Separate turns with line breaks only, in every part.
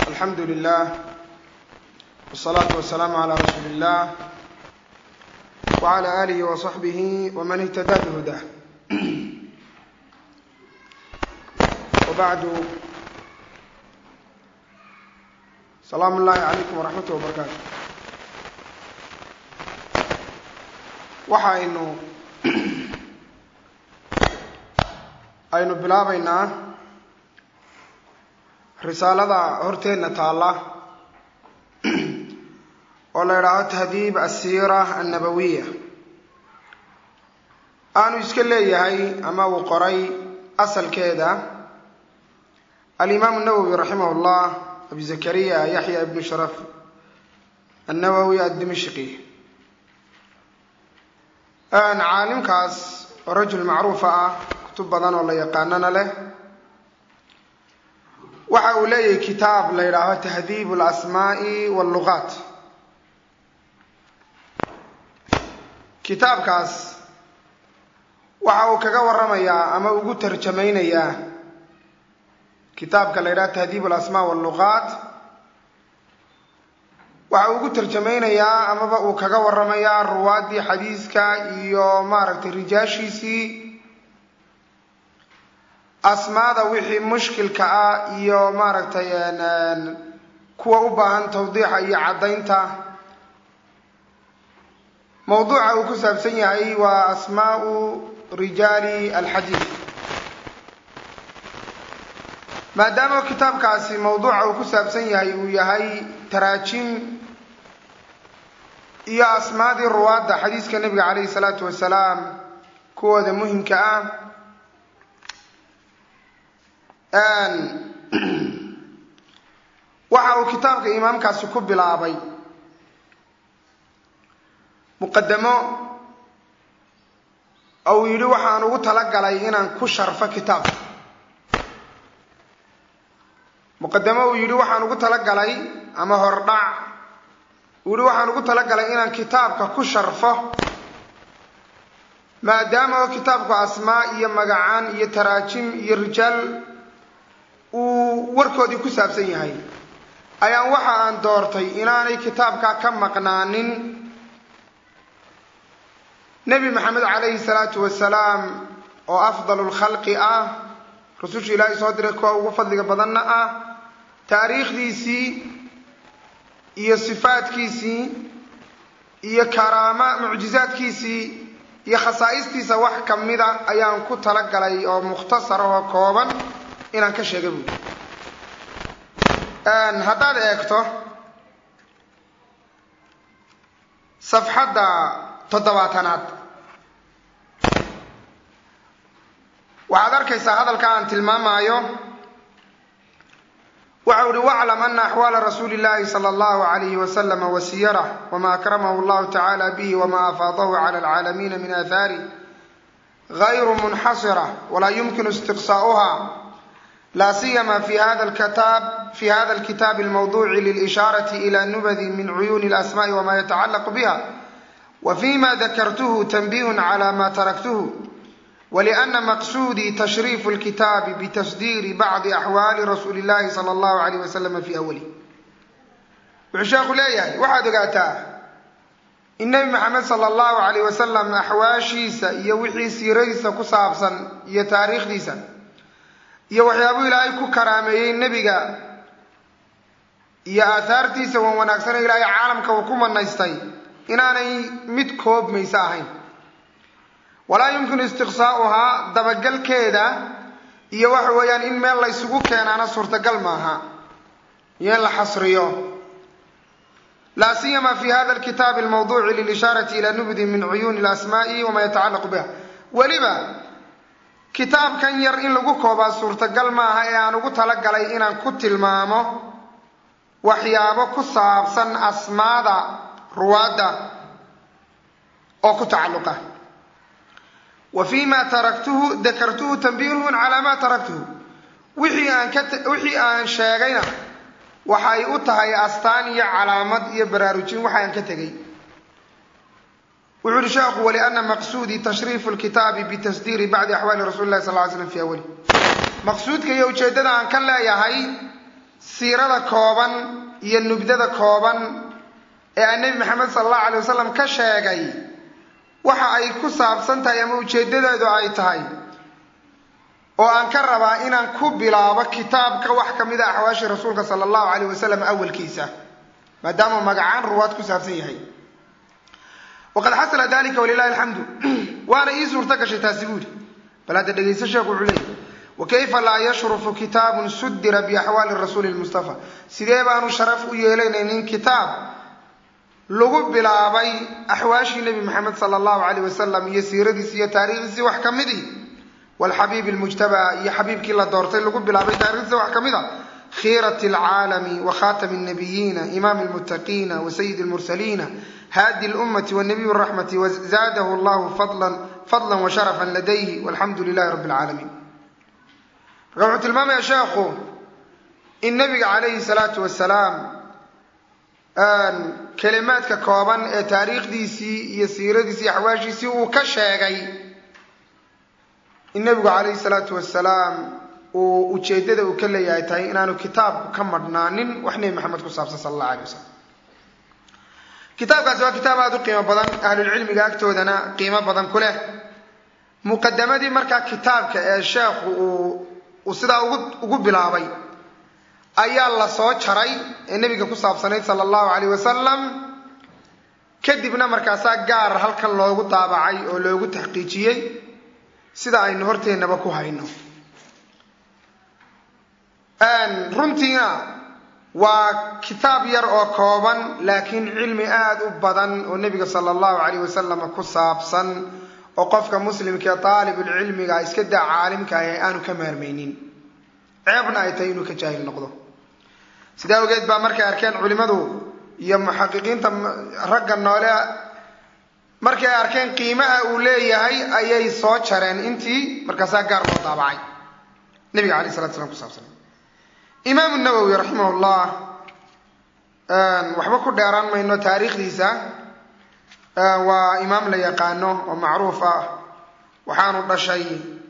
alxamdu lilah wsalaatu wasalaamu calaa rasuuli illah wcala aalihi wasaxbihi waman ihtadaa bihudah wabacdu salaamu ullahi calaykum waraxmatuh wabarakaatu waxaynu aynu bilaabaynaa risaalada horteenna taalla oo la idhaaho tahdiib asiira annabawiya aanu iska leeyahay ama uu qoray asalkeeda alimaamu nawowi raximah llah abi zakariya yaxya ibnu sharaf annawowi addimishqi caalimkaas oo rajul macruufa ah kutub badan oo la yaqaanana leh waxa uu leeyahay kitaab la yidhaaho tahdiib alasmaa'i wallugaat kitaabkaas waxa uu kaga waramayaa ama ugu tarjamaynayaa kitaabka la yidhaho tahdiib alasmaa wallugaat waxa uu ugu tarjamaynayaa amaba uu kaga waramayaa ruwaaddii xadiiska iyo maaragtay rijaashiisii asmaada wixii mushkilka ah iyo maaragtay kuwa u baahan tawdiixa iyo caddaynta mawduuca uu ku saabsan yahay waa asmaau rijaali alxadiid maadaama kitaabkaasi mawduuca uu ku saabsan yahay uu yahay taraajim iyo asmaadii ruwaadda xadiiska nebiga calayhi salaatu wasalaam kuwooda muhimka ah waxa uu kitaabka imaamkaasi ku bilaabay muqadamo ou yidhi waxaan ugu talagalay inaan ku sharfo kitaabka muqadamo uu yidhi waxaan ugu talagalay ama hordhac uu yihi waxaan ugu talagalay inaan kitaabka ku sharfo maadaama oo kitaabku asmaa iyo magacaan iyo taraajim iyo rijaal uu warkoodii ku saabsan yahay ayaan waxa aan doortay inaanay kitaabka ka maqnaanin nebi maxamed calayhi salaatu wasalaam oo afdalu lkhalqi ah rususha ilaahay soo diray kuwa ugu fadliga badanna ah taariikhdiisii iyo sifaadkiisii iyo karaama mucjizaadkiisii iyo khasaa'istiisa wax ka mida ayaan ku talagalay oo mukhtasar oo kooban inaan ka sheega buuli haddaad eegto safxadda toddobaatanaad waxaad arkaysaa hadalka aan tilmaamaayo waxa uhi waclam ana axwaala rasuuli llahi sala allahu alayhi wasalama wasiyarah wama akramahu llahu tacala bihi wama afaadahu cala alcaalamiina min aathaari gayru munxasira walaa yumkinu istiqsaa'uha la siyama fi hada lkitaab fi hada alkitaabi almawduci lilishaarati ila nubadi min cuyuuni alasma'i wama yatacallaqu biha wa fima dakartuhu tanbihun cala ma taraktuhu wlأna maqsuudii tashriifu اlkitaabi bitasdiiri bacdi axwaali rasuuli اllahi salى اllahu alayh waslama fi awalih wuxuu sheekhu leeyahay waxaad ogaataa in nebi maxamed sala allahu alayh wasalam axwaashiisa iyo wixii siiradiisa ku saabsan iyo taariikhdiisa iyo waxyaabuu ilaahay ku karaameeyey nebiga iyo aahaartiisa wan wanaagsane ilaahay caalamka uu ku manaystay inaanay mid koobmaysa ahayn walaa yumkinu istiqsaa'uhaa dabagalkeeda iyo waxa weeyaan in meel la ysugu keenaana suurtagal maaha iyo in la xasriyo laa siyama fi hada alkitaabi almawduci lilishaarati ila nubdi min cuyuuni alasmaai wama yatacallaqu biha weliba kitaabkan yar in lagu koobaa suurtagal maaha ee aan ugu talagalay inaan ku tilmaamo waxyaabo ku saabsan asmaada ruwaadda oo ku tacalluqa wa fi ma taraktuhu dakartuhu tanbihun calaa ma taraktuhu wixii aan ka wixii aan sheegayna waxay u tahay astaan iyo calaamad iyo baraarujin waxa aan ka tegay wuxu uhi sheekhu waliana maqsuudii tashriifu lkitaabi bitasdiiri bacdi axwaali rasuli lahi sal ly slam fi awali maqsuudka iyo ujeeddada aan ka leeyahay siirada kooban iyo nubdada kooban ee aan nebi maxamed sala allahu alay wasalam ka sheegay waxa ay ku saabsan tahay ama ujeeddadeedu ay tahay oo aan ka rabaa inaan ku bilaabo kitaabka wax ka mid a axwaashii rasuulka sala allahu alayh wasalam awalkiisa maadaama magacaan ruwaad ku saabsan yahay waqad xasala dalika walilahi alxamdu waana ii suurto gashay taasi buuri bal hadda dhegayso sheekhu wuxuu leeyay wakayfa laa yashrufu kitaabun sudira biaxwaali rasuuli lmustafa sidee baanu sharaf u yeelanaynin kitaab lagu bilaabay axwaashii nebi maxamed sala allahu alayh wasalam iyo siiradiisi iyo taariikhdiisii wax ka midii walxabiib lmujtabaa iyo xabiibkii la doortay lagu bilaabay taarikhdiisa wax ka mid a khiirat alcaalami wa khatami nnabiyiina imaami lmuttaqiina wa sayidi lmursaliina haadi lummati wanabiy raxmati wazaadahu llahu fadla wa sharafan ladayhi walxamdu lilahi rabbi alcaalamiin marka wuxuu tilmaamaya sheekhu in nabiga calayhi salaatu wasalaam kelimaadka kooban ee taariikhdiisii iyo siiradiisii iyo axwaashiisii uu ka sheegay in nebigu calayhi salaatu wasalaam uu ujeeddada uu ka leeyahay tahay inaanu kitaabku ka madhnaanin wax nebi maxamed ku saabsan sala allah alay wasalam kitaabkaasi waa kitaab aada u qiimo badan ahlulcilmiga agtoodana qiimo badan ku leh muqadamadii markaa kitaabka ee sheekhu uu uu sidaa ugu ugu bilaabay ayaa la soo jaray ee nebiga ku saabsanayd sala allahu calayh wasalam kadibna markaasaa gaar halkan loogu daabacay oo loogu taxqiijiyey sida aynu horteennaba ku hayno runtiina waa kitaab yar oo kooban laakiin cilmi aada u badan oo nebiga sala allahu calayh wasalam ku saabsan oo qofka muslimka ee daalibulcilmiga iska daa caalimka ah ee aanu ka maarmaynin ceebna ay tahay inuu ka jaahil noqdo sidaa awgeed baa markay arkeen culimmadu iyo muxaqiqiinta ragga noole markay arkeen qiimaha uu leeyahay ayay soo jareen intii markaasaa gaar loo daabacay nebiga alayh salatu slam kusaabsan imaamu nawowi raximah llah waxba ku dheeraan mayno taariikhdiisa waa imaam la yaqaano oo macruuf ah waxaanu dhashay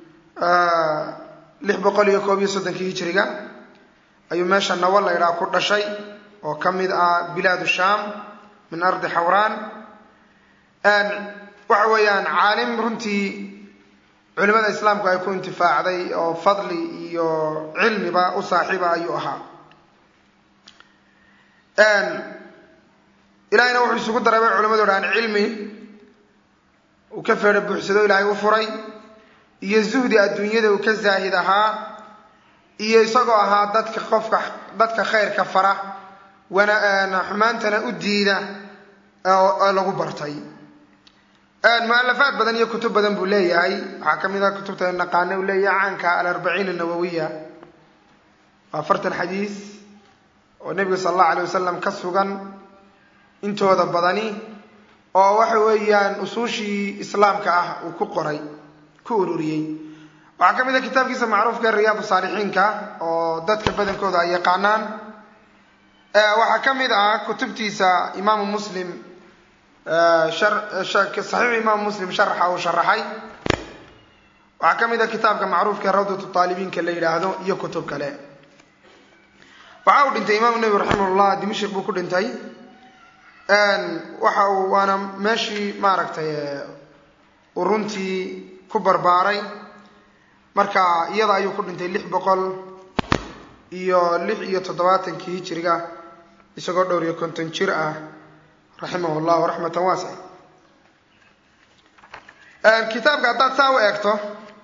lix boqol iyo koob iyo soddonkii hijiriga ayuu meesha nawo la ydhaha ku dhashay oo ka mid ah bilaad sham min ardi xawraan waxa weeyaan caalim runtii culimada islaamku ay ku intifaacday oo fadli iyo cilmiba u saaxiiba ayuu ahaa ilahayna wuxuu isugu daray bay culimadu dhahaan cilmi uu ka feedho buuxsado ilaahay u furay iyo zuhdi adduunyada uu ka zaahid ahaa iyo isagoo ahaa dadka qofka dadka khayrka fara wana xumaantana u diida oo lagu bartay mualafaad badan iyo kutub badan buu leeyahay waxaa ka mid ah kutubta naqaane uu leeyahay caanka alarbaciin anawawiya waa afartan xadiis oo nebiga sala allahu alay wasalam ka sugan intooda badani oo waxa weeyaan usuushii islaamka ah uu ku qoray ku ururiyey waxaa ka mid ah kitaabkiisa macruufka riyaad saalixiinka oo dadka badankooda ay yaqaanaan waxaa ka mid ah kutubtiisa imaamu muslim saxiix imaamu muslim sharaxa uu sharaxay waxaa ka mid ah kitaabka macruufka rawdatu taalibiinka la yidhaahdo iyo kutub kale waxa uu dhintay imaamu nabi raximahullah dimashik buu ku dhintay waxa uu waana meeshii maaragtay uu runtii ku barbaaray marka iyada ayuu ku dhintay lix boqol iyo lix iyo toddobaatankii hijiriga isagoo dhowr iyo konton jir ah raximah llahu raxmatan waasica kitaabka haddaad saa u eegto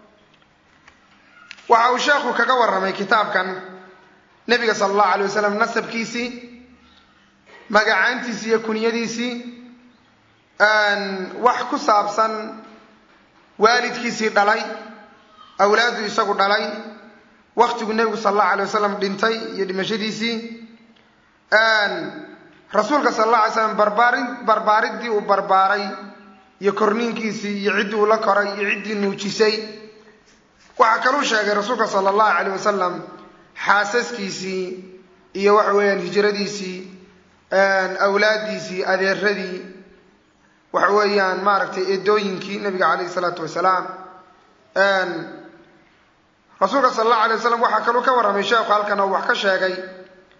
waxa uu sheekhu kaga warramay kitaabkan nebiga sala allahu alay wasalam nasabkiisii magacaantiisii iyo kunyadiisii wax ku saabsan waalidkiisii dhalay awlaadu isagu dhalay waktigu nebigu sala allahu alay wasalam dhintay iyo dhimashadiisii rasuulka sala alla alay slam barbaari barbaaridii uu barbaaray iyo korniinkiisii iyo ciddii uu la koray iyo ciddii nuujisay waxaa kaluu sheegay rasuulka sala allahu calayh wasalam xaasaskiisii iyo waxa weeyaan hijradiisii awlaaddiisii adeeradii waxa weeyaan maaragtay eedooyinkii nabiga calayhi salaatu wasalaam rasuulka sala allahu alay wasalam waxaa kaluu ka warramay sheekhu halkan oo wax ka sheegay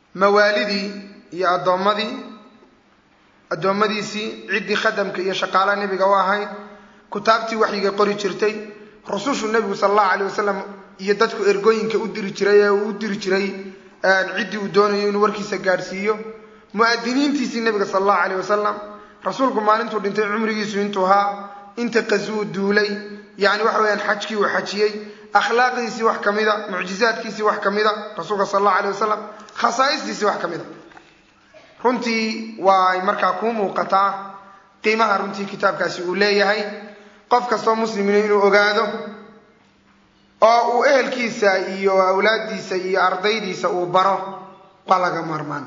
mawaalidii iyo addoommadii addoommadiisii ciddii khadamka iyo shaqaalaha nebiga u ahayd kutaabtii waxyiga qori jirtay rusushu nebigu sala allahu alayh wasalam iyo dadku ergooyinka u diri jiray ee uu u diri jiray ciddii uu doonayo inuu warkiisa gaadhsiiyo mu'adiniintiisii nebiga sala allahu alayh wasalam rasuulku maalintuu dhintay cumrigiisu intuu ahaa inta qasuu duulay yacni waxa weyaan xajkii uu xajiyey akhlaaqdiisii wax ka mida mucjizaadkiisii wax ka mida rasuulka sala allahu alayh wasalam khasaa'istiisii wax ka mida runtii waay markaa kuu muuqataa qiimaha runtii kitaabkaasi uu leeyahay qof kastoo muslimina inuu ogaado oo uu ehelkiisa iyo awlaaddiisa iyo ardaydiisa uu baro waa laga maarmaan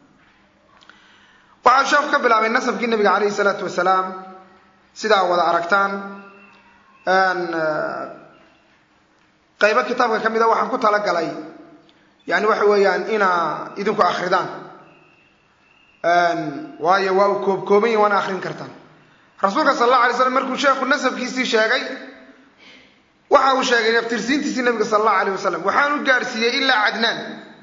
waxaa sheekhu ka bilaabay nasabkii nabiga calayhi salaatu wasalaam sidaa wada aragtaan qaybo kitaabka ka mida waxaan ku talagalay yani waxa weeyaan inaa idinku akridaan waayo waa uu koobkooban yahi waana akrin kartaan rasuulka sal alla alay slam markuu sheekhu nasabkiisii sheegay waxa uu sheegay naftirsiintiisii nabiga sala allahu alayh wasalam waxaanu gaadhsiiyey ilaa cadnaan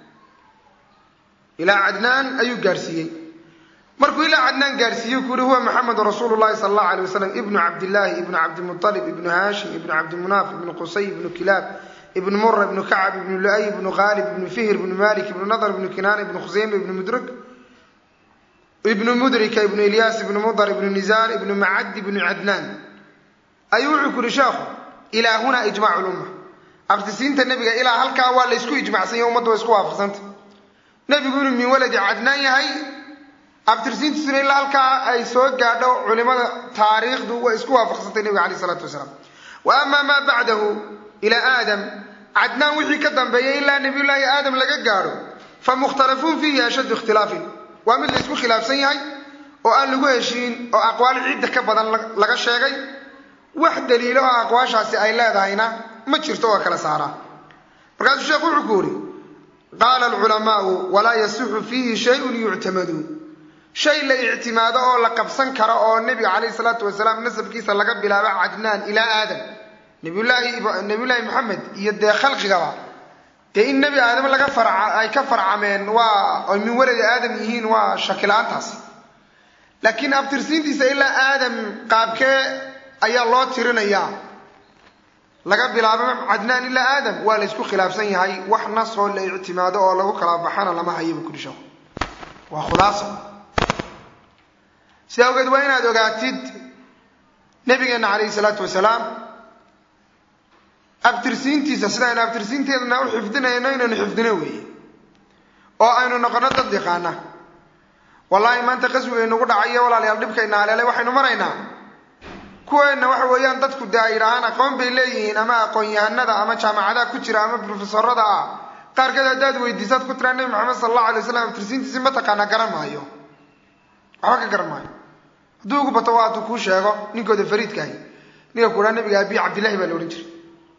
ilaa cadnaan ayuu gaadhsiiyey markuu ilaa cadnaan gaadhsiiyey ku yihi huwa maxamedu rasuulu llahi sala allahu alay wasalam ibnu cabdillaahi ibnu cabdimualib ibnu haashim ibnu cabdimunaaf ibnu qusay ibnu kilaab ibnu mura ibnu kacab ibnu lu'ay ibnu khaalib ibnu fihr ibnu malik ibnu nadr ibnu kinaana ibnu khuseyma ibnu mudrik ibnu mudrika ibnu ilyaas ibnu mudar ibnu nizaan ibnu macad ibnu cadnaan ayuu wuxuu ku yihi sheekhu ilaa hunaa ijmacu lumma abtisiinta nebiga ilaa halkaa waa laysku ijmacsanya ummadda waa isku waafaqsanta nebigu inuu min waladi cadnaan yahay abtirsiintiisuna ilaa halkaa ay soo gaadho culimada taariikhdu way isku waafaqsantay nebiga alayh isalaatu wasalaam wa amaa maa bacdahu ilaa aadam cadnaan wixii ka dambeeyay ilaa nabiyullaahi aadam laga gaadho fa mukhtalafuun fiihi ashaddu ikhtilaafin waa mid laysku khilaafsan yahay oo aan lagu heshiin oo aqwaal cidda ka badan laga sheegay wax daliilo oo aqwaashaasi ay leedahayna ma jirto oo kala saaraa markaasuu sheekhu wuxuu ku yidhi qaala alculamaau walaa yasixu fiihi shayun yuctamadu shay la ictimaado oo la qabsan karo oo nebiga calayhi salaatu wasalaam nasabkiisa laga bilaabo cadnaan ilaa aadam nabiyullaahi nabiyullaahi maxamed iyo dee khalqigaba dee in nebi aadam laga farca ay ka farcameen waa oy min waladi aadam yihiin waa shakila-aantaasi laakiin abtirsiintiisa ilaa aadam qaabkee ayaa loo tirinayaa laga bilaabo cadnaan ilaa aadam waa la ysku khilaafsan yahay wax nasoo la ictimaado oo lagu kala baxana lama hayaba kudhisho waa khulaaso sidaa awgeed waa inaad ogaatid nabigeenna calayhi salaatu wasalaam abtirsiintiisa sida aynu abtirsiinteedna u xifdinayno inaynu xifdino weeye oo aynu noqono dad yaqaana wallaahi maanta qaswiga inugu dhacayo walaalayaal dhibkayna aleelay waxaynu maraynaa kuweenna waxa weeyaan dadku dee ay yidhaahaan aqoon bay leeyihiin ama aqoon-yahanada ama jaamacadaha ku jira ama brofesorada ah qaarkeed haddaad weydiisaad ku tiraa nebi maxamed sala allahu alay waslam abtirsiintiisi mataqaana garan maayo waxba ka garan maayo hadduu ugu bato waa hadduu kuu sheego ninkooda fariidkaahi ninka kuhaa nabiga abiy cabdillahi baa la odhan jiray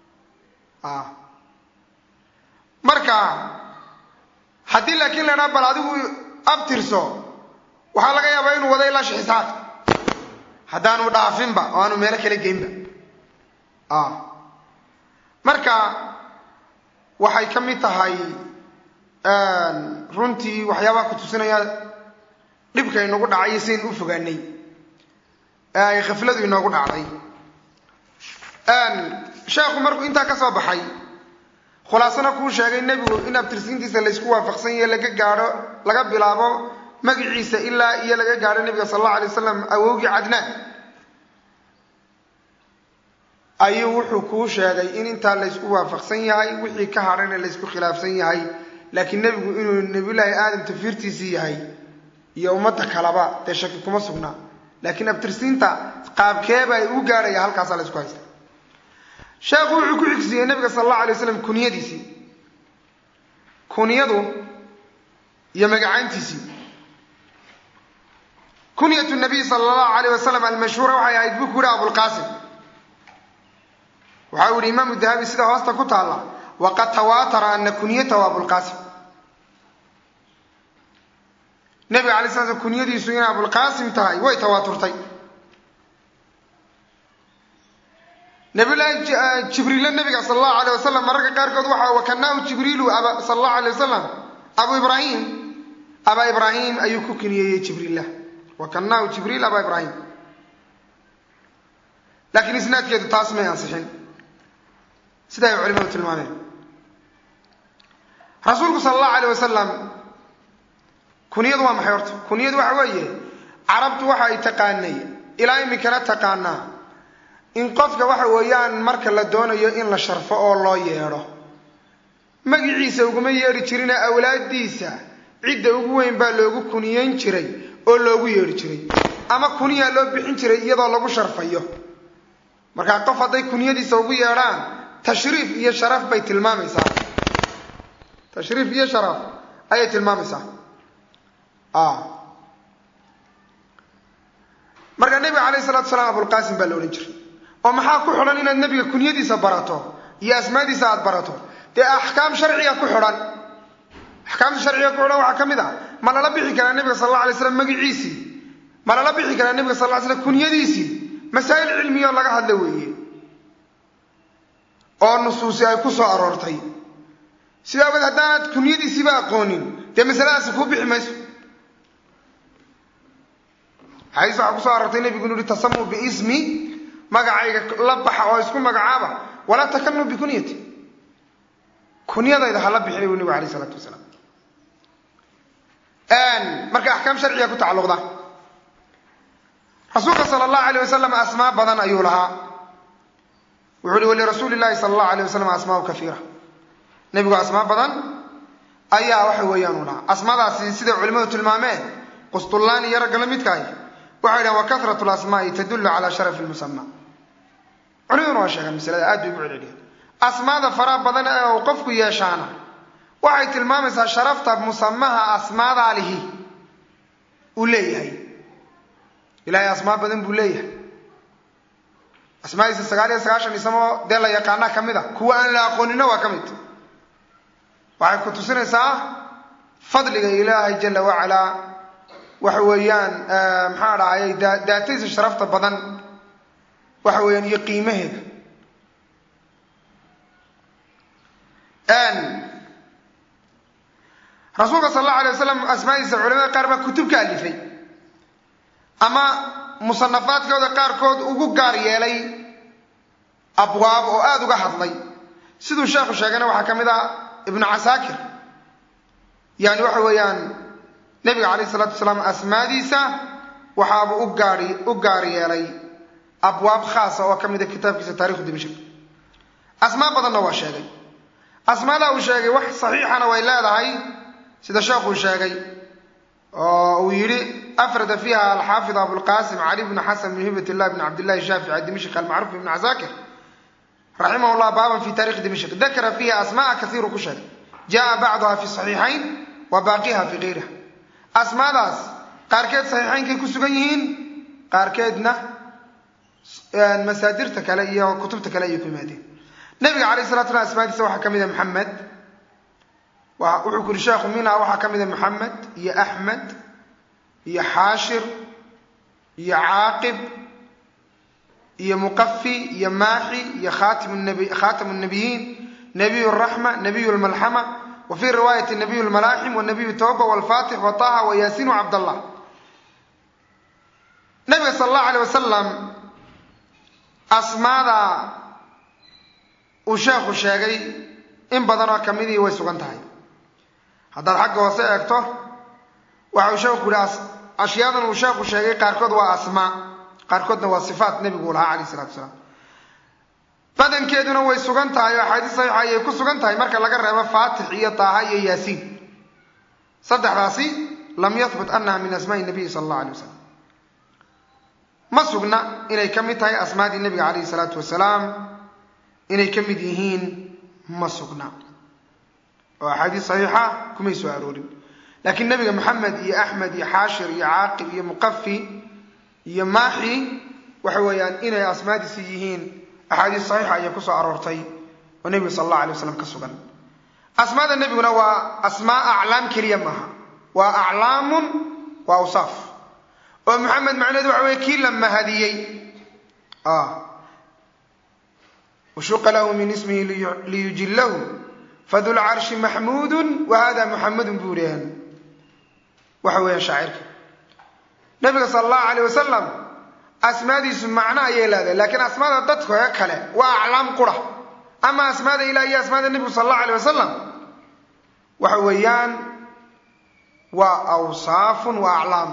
marka haddii laakiin la dhaa bal adigu abtirso waxaa laga yaabaa inuu wado ilaa shixisaaq haddaanu dhaafinba oo aanu meelo kala geynba marka waxay ka mid tahay runtii waxyaabaha ku tusinaya dhibka inagu dhacay siaynu u fogaanay ee ay khafladu inoogu dhacday sheekhu markuu intaa ka soo baxay khulaasana kuu sheegay nebigu in abtirsiintiisa laysku waafaqsan yahe laga gaadho laga bilaabo magiciisa ilaa iyo laga gaadho nebiga sal allahu alay wasalam awowgii cadnaan ayuu wuxuu kuu sheegay in intaa laysku waafaqsan yahay wixii ka hadhayna laysku khilaafsan yahay laakiin nebigu inuu nebiyullaahi aadam tafiirtiisii yahay iyo ummadda kaleba dee shaki kuma sugnaa laakiin abtirsiinta qaabkeeba ay u gaadhaya halkaasaa laysku haysta sheekhu wuxuu ku xigsiiyey nabiga sal allahu alay waslam kuniyadiisii kuniyadu iyo magacaantiisii kunyatu nabiy sala allahu alayh wasalam almashhuura waxay ahayd buu ku yihi abulqaasim waxa uu yihi imaamu dahabi sida hoosta ku taalla waqad tawaatara ana kunyatahu abulqaasim nabiga alay sla slam kunyadiisu inay abulqaasim tahay way tawaaturtay nabiyullaahi jibriille nabiga sala allahu alayh wasalam mararka qaarkood waxa wakanaahu jibriilu sala allahu alayh wasalam abu ibraahim abaa ibraahim ayuu ku kiniyeeyey jibriillah wakanaahu jibriil abaa ibraahim laakiin isnaadkeedu taas may ansixin sida ay culimadu tilmaameen rasuulku sala allahu alayh wasalam kuniyadu waa maxay horta kuniyadu waxa weeye carabtu waxa ay taqaanay ilaa iminkana taqaanaa in qofka waxa weeyaan marka la doonayo in la sharfo oo loo yeedho magiciisa uguma yeedhi jirina awlaaddiisa cidda ugu weyn baa loogu kuniyeyn jiray oo loogu yeedhi jiray ama kuniyaa loo bixin jiray iyadoo lagu sharfayo markaa qof hadday kuniyadiisa ugu yeedhaan tashriif iyo sharaf bay tilmaamaysaa tashriif iyo sharaf ayay tilmaamaysaa marka nebiga calayhi salatu salaam abulqaasim baa la odhan jiray oo maxaa ku xidhan inaad nebiga kunyadiisa barato iyo asmaadiisa aada barato dee axkaam sharciga ku xidhan axkaamta sharciga ku xidhan waxaa ka mid ah ma lala bixi karaa nebiga sal alla alay slam magiciisii ma lala bixi karaa nebiga sal ly slam kunyadiisii masaa'il cilmiyo laga hadla weeye oo nusuusi ay ku soo aroortay sidaa awgeed haddaanad kunyadiisiiba aqoonin dee masaladaasi kuu bixi mayso xadiis waxaa kusoo aroortay nebigu inu uhi tasamuu biismi magacayga la baxa oo isku magacaaba walaa takanuu bikunyati kunyadayda hala bixinay buu nebigu alayh isalaatu wasalaam marka axkaam sharciga ku tacalluqda rasuulka sala allahu alayh wasalam asmaa badan ayuu lahaa wuxuu uhi walirasuuli llahi sala allahu alayh wasalam asmaau kaiira nebigu asmaa badan ayaa waxa weeyaan u lahaa asmaadaasi siday culimadu tilmaameen qustullaani iyo ragga la midkaahi waxay dhahen wa karatu lasmaai tadullu calaa sharafi lmusama culimaduna waa sheegaan masalada aad bay ugu celceliyeen asmaada faraha badan ee uu qofku yeeshaana waxay tilmaamaysaa sharafta musamaha asmaadaa lihi uu leeyahay ilaahay asmaa badan buu leeyahay asmaadiisa sagaal iyo sagaashan isamoo dee la yaqaanaa ka mid a kuwa aan la aqoonina waa ka mid waxay ku tusinaysaa fadliga ilaahay jala wacalaa waxa weeyaan maxaa dhahayay daatadiisa sharafta badan waxa weeyaan iyo qiimaheeda rasuulka sal allahu alay wasalam asmaadiisa culamada qaar baa kutub ka alifay ama musanafaadkooda qaarkood ugu gaar yeelay abwaab oo aada uga hadlay siduu sheekhu sheegayna waxaa ka mid ah ibnu casaakir yani waxa weeyaan nebiga calayh isalaatu wasalaam asmaadiisa waxaabuu u gaari u gaar yeelay abwaab khaasa oo ka mida kitaabkiisa taarikhu dimashq asmaa badanna waa sheegay asmaada uu sheegay wax saxiixana way leedahay sida sheekhuu sheegay oo uu yidhi afrada fiiha alxaafid abulqasim cali bnu xasan bn hibat illah bn cabdillahi shaafici dimashq almacruuf ibn casaakir raximah llah baaban fi tarikhi dimashq dakara fiiha asmaaa kaiiru ku sheegay jaa bacduha fi saxiixayn wa baaqiha fi gayriha asmaadaas qaarkeed saxiixaynkay ku sugan yihiin qaarkeedna masaadirta kale iyo kutubta kale ayay ku yimaadeen nabiga calayh salatu slam asmaadiisa waxaa ka mid a maxamed wuxuu ku yuri sheekhu minha waxaa ka mid a maxamed iyo axmed iyo xaashir iyo caaqib iyo muqafi iyo maaxi iyo khaatamu nabiyiin nabiy raxma nabiy lmalxama wa fii riwaayati nabiy lmalaaxim wanabiy tawba walfatix wa taha wa yaasiin wa cabdallah nabiga sala allahu alay wasalam asmaada uu sheekhu sheegay in badan oo kamidii way sugan tahay haddaad xagga hoose eegto waxa uu sheekhu yihi ashyaadan uu sheekhu sheegay qaarkood waa asmaa qaarkoodna waa sifaat nebiguu lahaa calayh isalatu wasalaam badankeeduna way sugan tahay oo axaadiis saxiixa ayay ku sugan tahay marka laga reebo faatix iyo taaha iyo yaasiin saddexdaasi lam yahbut annaha min asmaai nabiyi sala allahu alay wasalam ma sugna inay ka mid tahay asmaadii nebiga calayhi salaatu wasalaam inay ka mid yihiin ma sugna oo axaadiis saxiixa kumay soo aroorin laakiin nebiga maxamed iyo axmed iyo xaashir iyo caaqib iyo muqafi iyo maaxi waxa weeyaan inay asmaadiisi yihiin axaadiis saxiixa ayay kusoo aroortay oo nebiga sala allahu alay wasalam ka sugan asmaada nebiguna waa asmaa aclaam keliya maaha waa aclaamun waa awsaaf oo maxamed macnaheedu waxa weye kii la mahadiyey washuqa lahu min ismihi liyujillahu fadulcarshi maxmuudu wa hada muxamedun buu leeyahay waxa weeyaan shaacirka nabiga sala allahu alayh wasalam asmaadiisu macno ayay leedahay laakiin asmaada dadka kale waa aclaam qura ama asmaada ilah iyo asmaada nebigu sala allahu alayh wasalam waxa weeyaan waa awsaafun wa aclaam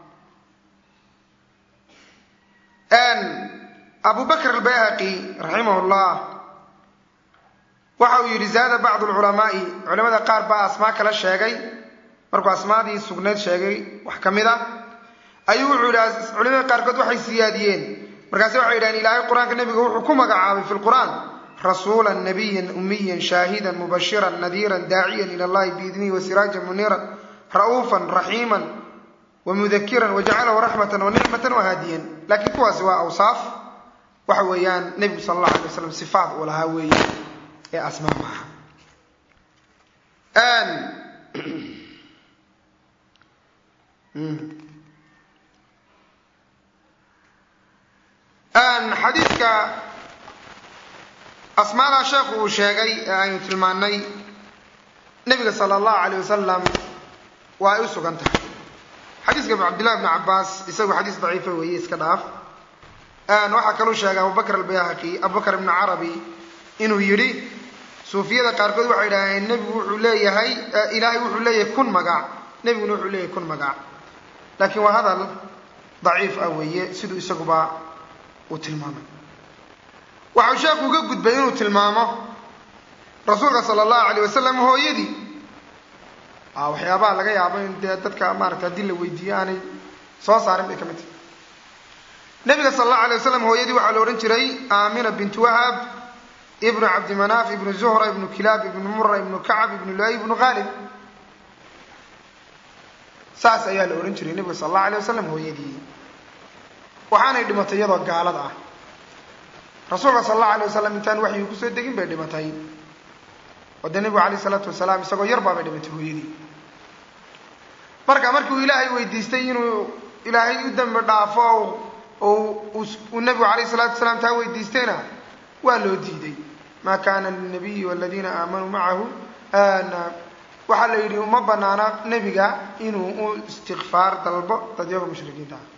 abu bakr albayhaqi raximah llah waxa uu yidhi zaada bacdu lculamaai culamada qaar baa asmaa kala sheegay markuu asmaadii sugnayd sheegay wax ka mid a ayuu wuxuu yidhi culamada qaarkood waxay siyaadiyeen markaase waxay yidhahdeen ilaahay qur-aanka nebiga wuxuu ku magacaabay fi lqur'aan rasuula nabiyan umiyan shaahidan mubashiran nadiiran daaciyan ila allahi biidnihi wasiraajan muniiran ra'uufan raxiiman wamudakiran wajacalahu raxmatan wanicmatan wahaadiyan laakiin kuwaasi waa awsaaf waxa weeyaan nebigu sala allahu alay waslam sifaat uu lahaa weeye ee asmaa maaha xadiidka asmaadaa sheekhu uu sheegay ee aynu tilmaanay nebiga sala allahu alayh wasalam waa ay u sugan tahay xadiiska cabdillahi bni cabaas isagu xadiis daciifa weeye iska dhaaf waxaa kaluu sheegay abubakr albayhaqi abubakr ibni carabi inuu yidhi suufiyada qaarkood waxay idhaaheen nebigu wuxuu leeyahay ilaahay wuxuu leeyahay kun magac nebiguna wuxuu leeyahay kun magac laakiin waa hadal daciif ah weeye siduu isaguba uu tilmaamay waxau sheekhu uga gudbay inuu tilmaamo rasuulka sala allahu alayh wasalam hooyadii waxyaabaha laga yaabo in dee dadka maarata haddii la weydiiyo aanay soo saarin bay ka mid tahay nabiga sala allahu alay wasalam hooyadii waxaa la odhan jiray aamina bintu wahab ibnu cabdimanaaf ibnu zuhra ibnu kilaab ibnu mura ibnu kacab ibnu luay ibnu khaalib saas ayaa la odhan jiray nabiga sala allahu alay wasalam hooyadii waxaanay dhimatay iyadoo gaalad ah rasuulka sala allahu alay wasalam intaan waxyuu kusoo degin bay dhimatay oo dee nebigu alayh isalaatu wasalaam isagoo yar baabay dhimatay hooyadii marka markii uu ilaahay weydiistay inuu ilaahay u dambi dhaafo oo uu nebigu alayh salatu wasalaam taa weydiistayna waa loo diiday maa kana linabiyi waladiina aamanuu macahu waxaa la yidhi uma banaana nebiga inuu u istikfaar dalbo dadyaga mushrikiinta ah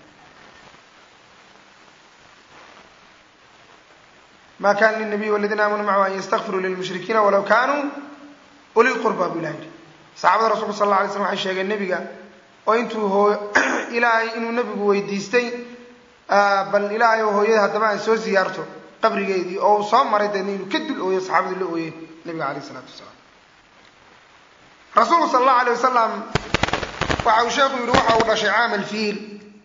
ma kana linabiyi waladiina aamanuu macahu an yastakfiruu lilmushrikiina walaw kanuu uli qurba buu ilaha yidhi saxaabada rasulka sal alla alay slam waxay sheegeen nebiga oo intuu hoo ilaahay inuu nebigu weydiistay bal ilaahay oo hooyada haddaba aan soo siyaarto qabrigeedii oo uu soo maray deedna inuu ka dul ooyo saxaabadu la ooyeen nebiga alayh isalaatu wasalaam rasuulku sala allahu alay wasalam waxa uu sheekhu yidhi waxa uu dhashay caamal fiil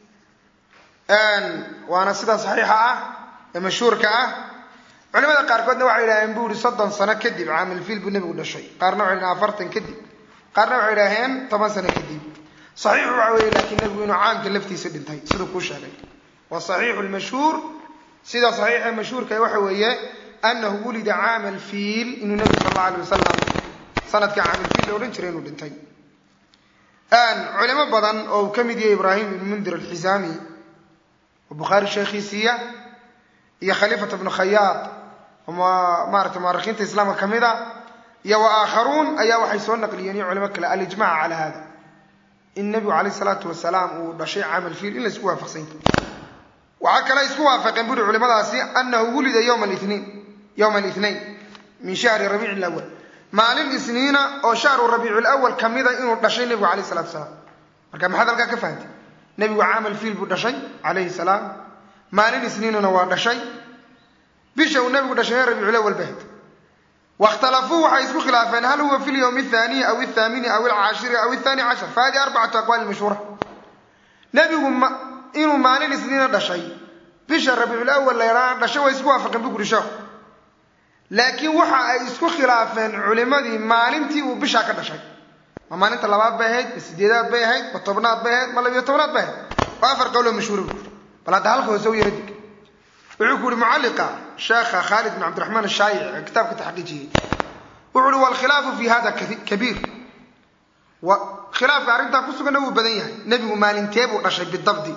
waana sida saxiixa ah ee mashhuurka ah culimada qaarkoodna waxay yidhaaheen buu yihi soddon sano kadib caamal fiil buu nebigu dhashay qaarna waxay yidhahen afartan kadib qaarna waxay idhaaheen toban sano kadib saxiixu waxa weeye laakiin nebigu inuu caamka laftiisa dhintay siduu kuu sheegay wa saxiixu lmashhuur sida saxiixa mashhuurka waxa weeye anahu wulida caama alfiil inuu nebigu sal alla alay wasalam sanadka caamalfiil la odhan jiray inuu dhintay culimo badan oo uu ka mid yahay ibraahim ibn mundir alxisaami oo bukhaari sheekhiisiiya iyo khaliifat bnu khayaad oo maarata muarikiinta islaamka ka mid a iyo wa aakharuun ayaa waxay soo naqliyeen iyo culimo kale alijmac cala hada in nebigu calayh salaatu wasalaam uu dhashay caamal fiil in la isku waafaqsan yahay waxaa kale isku waafaqeen buri culimadaasi anahu wulida yowma liniin yowma alithnain min shahri rabiici lawal maalin isniina oo shahru rabiici lawal kamida inuu dhashay nebigu calayh salatu wasalaam marka maxaad halkaa ka fahantay nebigu caamal fiil buu dhashay calayhi salaam maalin isniinuna waa dhashay bisha uu nebigu dhashay rabiicu lawal bahd wakhtalafuu waxay isku khilaafeen hal huwa fi lyowmi athaniyi aw athaamini aw alcaashiri aw athani cashar fa hadihi arbacatu aqwaali mashhuura nebigu inuu maalin isniina dhashay bisha rabiiculawal laydhaa dhashay way isku waafaqeen buu guri sheekhu laakiin waxa ay isku khilaafeen culimadii maalintii uu bishaa ka dhashay ma maalinta labaad bay ahayd ma sideedaad bay ahayd ma tobnaad bay ahayd ma labiyo tobnaad bay ahayd waa afar qowloo mashhuura bu bal hadda halka hoose u yara dig wuxuu ku yihi mucalliqa sheekha khaalid bin cabdiraxmaan ashaayic ee kitaabka taxqiijiyey wuxu uhi walkhilaafu fi hada kabiir khilaafka arrintaa ku suganna wuu badan yahay nebigu maalintee buu dhashay bidabdi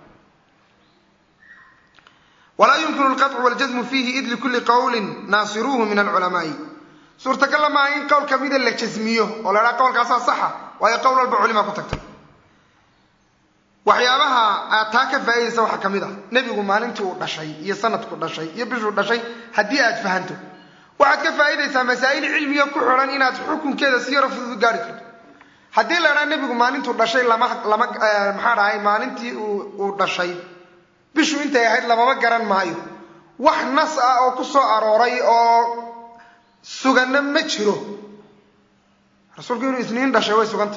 walaa yumkinu alqaطcu waljasmu fiihi id likulli qowlin naasiruuhu min alculamaai suurtagalla maaha in qowl kamida la jasmiyo oo la idhaha qowlkaasaa saxa waayo qowl walba culimaa ku tagtay waxyaabaha aad taa ka faa'iidaysa waxaa ka mid ah nebigu maalintii uu dhashay iyo sanadku dhashay iyo bishuu dhashay haddii aad fahanto waxaad ka faa'iidaysaa masaa'il cilmiga ku xidhan inaad xukunkeeda si yaro fudud gaari karto haddii la idhaha nebigu maalintuu dhashay lama lama maxaa dhahay maalintii uu dhashay bishu intay ahayd lamama garan maayo wax nas ah oo ku soo arooray oo suganna ma jiro rasuulku inuu isniin dhashay way sugantay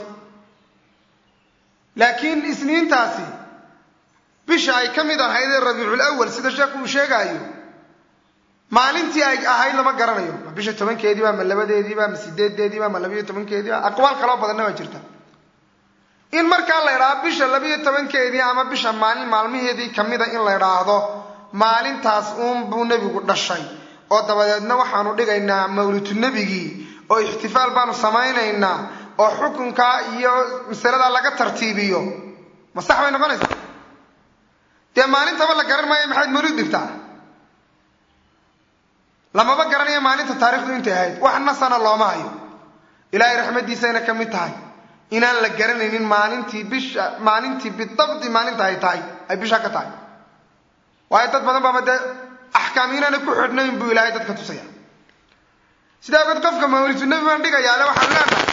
laakiin isniintaasi bisha ay ka mid ahaydee rabiicul awal sida sheekhu uu sheegaayo maalintii ay ahayd lama garanayo ma bisha tobankeediiba ma labadeediiba ma sideedeediiba ma labayo tobankeediiba aqwaal kaloo badanna waa jirta in markaa la idhaahdo bisha labayo tobankeedii ama bisha maalin maalmaheedii kamida in la idhaahdo maalintaas uunbuu nebigu dhashay oo dabadeedna waxaanu dhigaynaa mawlidu nebigii oo ixtifaal baanu samaynaynaa oo xukunkaa iyo masaladaa laga tartiibiyo ma sax bay noqonaysaa dee maalintaba la garan maayo maxayd mawlid dhigtaa lamaba garanayo maalinta taarikhdu intay ahayd wax nasana looma hayo ilaahay raxmaddiisayna ka mid tahay inaan la garanaynin maalintii bisha maalintii bidabdi maalinta ay tahay ay bisha ka tahay waayo dad badan baaba dee axkaam inaana ku xidhnayn buu ilaahay dadka tusaya sidaa ogeed qofka mawlidu nebi baan dhigayaale waxaan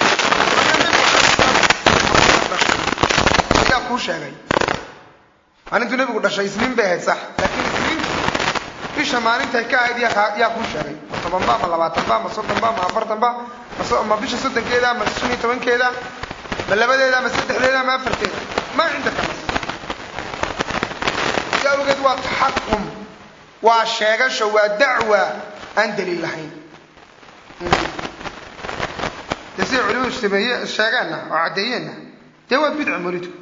leenahay ayaa kuu sheegay maalintuu nebigu dhashay isniin bay ahayd sax laakiin isniintu bisha maalintay ka ahayd yaa kuu sheegay ma tobanba ma labaatanba ma soddonba ma afartanba ma bisha soddonkeeda ma shan iyo tobankeeda ma labadeeda ma saddexdeeda ma afarteeda maa cindaka nas si awgeed waa taxakum waa sheegasho waa dacwa aan daliil lahayn dee siday culimadu sameeye sheegeenna oo caddeeyeenna dee waa bidca mawlidku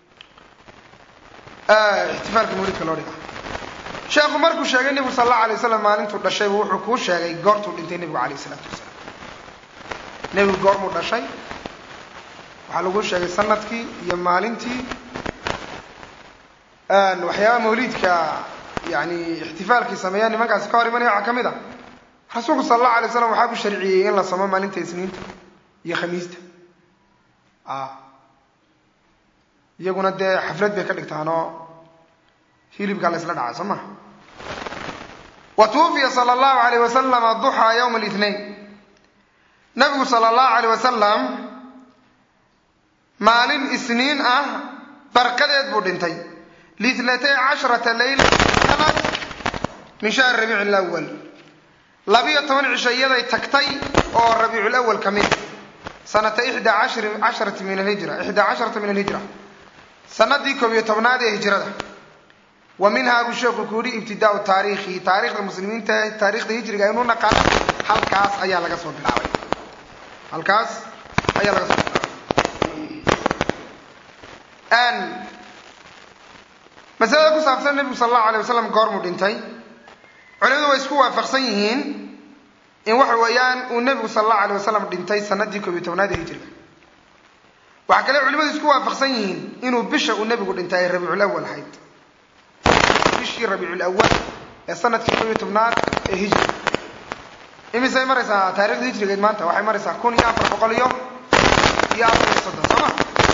ixtifaalka mawlidka loo dhiga sheekhu markuu sheegay nebigu sal allahu alay wasalam maalintuu dhashaybu wuxuu kuu sheegay goortuu dhintay nebigu calayh isalaatu wasalaam nebigu goormuu dhashay waxaa lagu sheegay sanadkii iyo maalintii waxyaaba mawliidka yani ixtifaalkii sameeyaa nimankaasi ka hor imanaya waxaa ka mid a rasuulku sala allahu alay slam waxaa ku sharciyey in la samo maalinta isniinta iyo khamiista iyaguna dee xaflad bay ka dhigtaan oo hilibkaa la isla dhacay soo maha wa tuwufiya sala allahu alayh wasalama duxaa yowma alithnain nabigu sala allahu alayh wasalam maalin isniin ah barqadeed buu dhintay liitnatay casharata leyla sanad min shahri rabiici lawal labiyo toban cisho iyaday tagtay oo rabiicu lawal ka mid sanata ixdaa casharati min alhijra ixdaa casharata min alhijra sanadii koob iyo tobnaad ee hijrada wa minhaa buu sheeku ku yihi ibtidaau taariikhi taarikhda muslimiinta taarikhda hijriga aynu naqaano halkaas ayaa laga soo bilaabay halkaas ayaa laga soo bilaabay masalada ku saabsan nebigu sal allahu alay wasalam goormuu dhintay culimadu way isku waafaqsan yihiin in waxa weeyaan uu nebigu sal allahu alay wasalam dhintay sanadii koob iyo tobnaad ee hijriga waxaa kale culimadu isku waafaqsan yihiin inuu bisha uu nebigu dhintay ay rabiicul awal ahayd bishii rabiicul awal ee sanadkii koob iyo tobnaad ee hijriga imisay maraysaa taarikhda hijrigeed maanta waxay maraysaa kun iyo afar boqol iyo iyo afar iyo soddon soo ma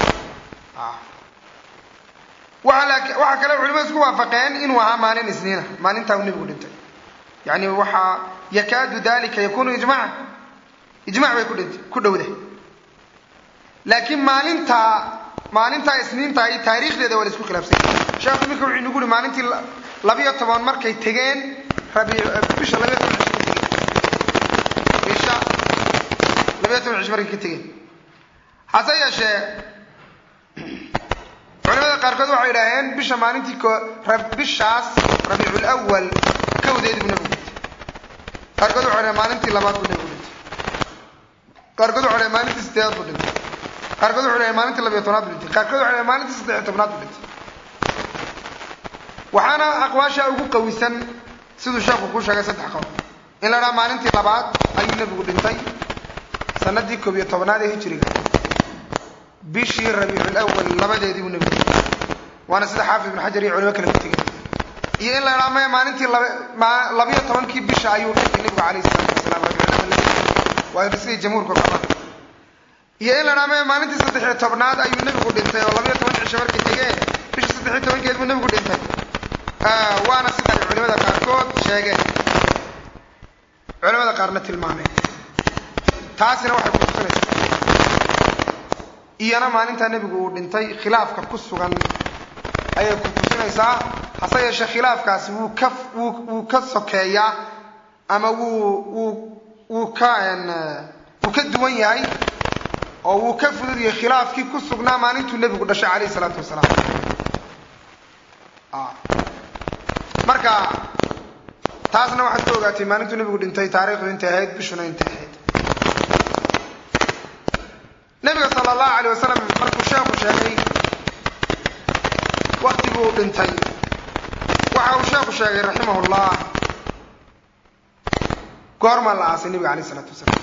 waxaa kale culimadu isku waafaqeen inuu ahaa maalin isniina maalintaa uu nebigu dhintay yani waxaa yakaadu dalika yakunu ijmaca ijmac bay kudhint ku dhowda laakiin maalintaa maalintaa isniinta iyo taariikhdeeda waa la isku khilaafsay sheekhu iminka wuxuu inagu uhi maalintii labiyo toban markay tegeen rabi bisha labiyo toban cisho ka tegeen bisha labiyo toban cisho markay ka tegeen hase yeeshee culimada qaarkood waxay idhaaheen bisha maalintii bishaas rabiicul awal kawdeedi buu nebigu dhintay qaarkood waxay dhaheen maalintii labaad buu nebigu dhintay qaarkood waxay dhaheen maalintii sideedaad buu dhintay qaarkood waxay dhaheen maalintii labiyo tobnaad buu dhintay qaarkood waxay dhaheen maalintii saddexiyo tobnaad buu dhintay waxaana aqwaasha ugu qawisan siduu sheekhu kuu sheegay saddex qowl in la dhaha maalintii labaad ayuu nebigu dhintay sanadii koob iyo tobnaad ee hijriga bishii rabiicul awal labadeedii buu nebigu dhintay waana sida xaafid ibn xajar iyo culimo kale ku tegay iyo in la idhaha maya maalintii labiyo tobankii bisha ayuu dhintay nebigu calayhi salaatu wasalaam waa siday jamhuurka qabaan iyo in la idhaha maya maalintii saddexiyo tobnaad ayuu nebigu dhintay oo labiyo toban cisho markay tegeen sheegeen culamada qaarna tilmaameen taasina waxay ku tusinaysaa iyana maalintaa nebigu uu dhintay khilaafka ku sugan ayay ku tusinaysaa hase yeeshee khilaafkaasi wuu ka wuu ka sokeeyaa ama wuu wuu wuu ka wuu ka duwan yahay oo wuu ka fudud yahay khilaafkii ku sugnaa maalintuu nebigu dhashay calayhi salaatu wasalaam marka taasna waxaad ka ogaatay maalintuu nebigu dhintay taariikhdu intay ahayd bishuna intay ahayd nebiga sala allahu alayh wasalam markuu sheekhu sheegay waktiguu dhintay waxa uu sheekhu sheegay raximahullah goormaa la aasay nebiga alayh isalaatu wasalaam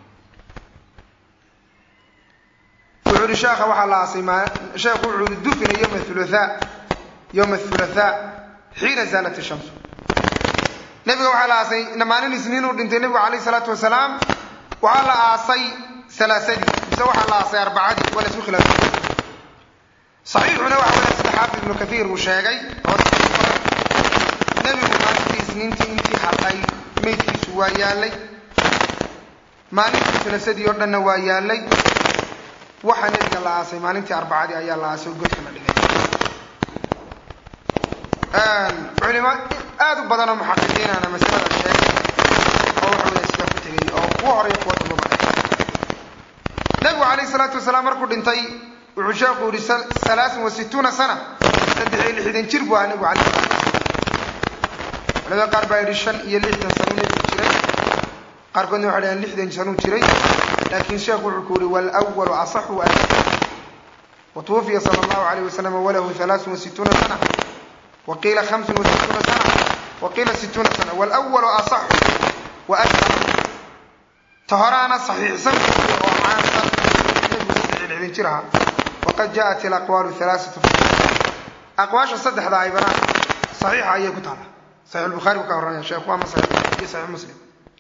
wuxuu ihi sheekha waxaa la aasay sheekhu wuxuu ihi dufina yowma thulathaa yowma thulathaa xiina zaalat ishamsu nebiga waxaa la aasay maalin isniin uu dhintay nebigu calayh isalaatu wasalaam waxaa la aasay salaasadii mise waxaa la aasay arbacadii waa la isku khilaafay saxiixuna waxa weya sida xaafid ibnu kathiir uu sheegay oo nebigu maalintii isniintii intii hadhay meydkiisu waa yaallay maalintii salaasadii oo dhanna waa yaallay waxaa nebiga la aasay maalintii arbacadii ayaa la aasay oo godka la dhigay culimo aada u badan oo muxaqiqiinana masalada sheegay oo waxa weya sidaa ku tegay oo kuwa horeyo kuwa dambaba nebigu calayhi salaatu wasalaam markuu dhintay wuxuu sheekhu yihi salaasun wa situuna sana saddex iyo lixdan jir buu ahaa nebigu calayhi salaatu culamada qaar baa yidhi shan iyo lixdan sanuu nebigu jiray qaarkoodna waxay dhaheen lixdan sanuu jiray laakiin sheekhu wuxuu ku yihi waalwalu asaxu wa watuwufiya sala allahu alayh wasalam walahu halaasun wa situuna sana waqiila hamsun wa situuna sana waqiila situuna sana waalwalu asaxu wa ashhar ta horaana saxiixsan oo caansan nebigu saddex iyo lixdan jir ahaa waqad jaءat ilaqwaalu halaaثatu aqwaasha saddexda ay banaan saxiixa ayay ku taala saxiix lbukhaari buu ka horanaya sheekhu ama saxiix iyo saxiix muslim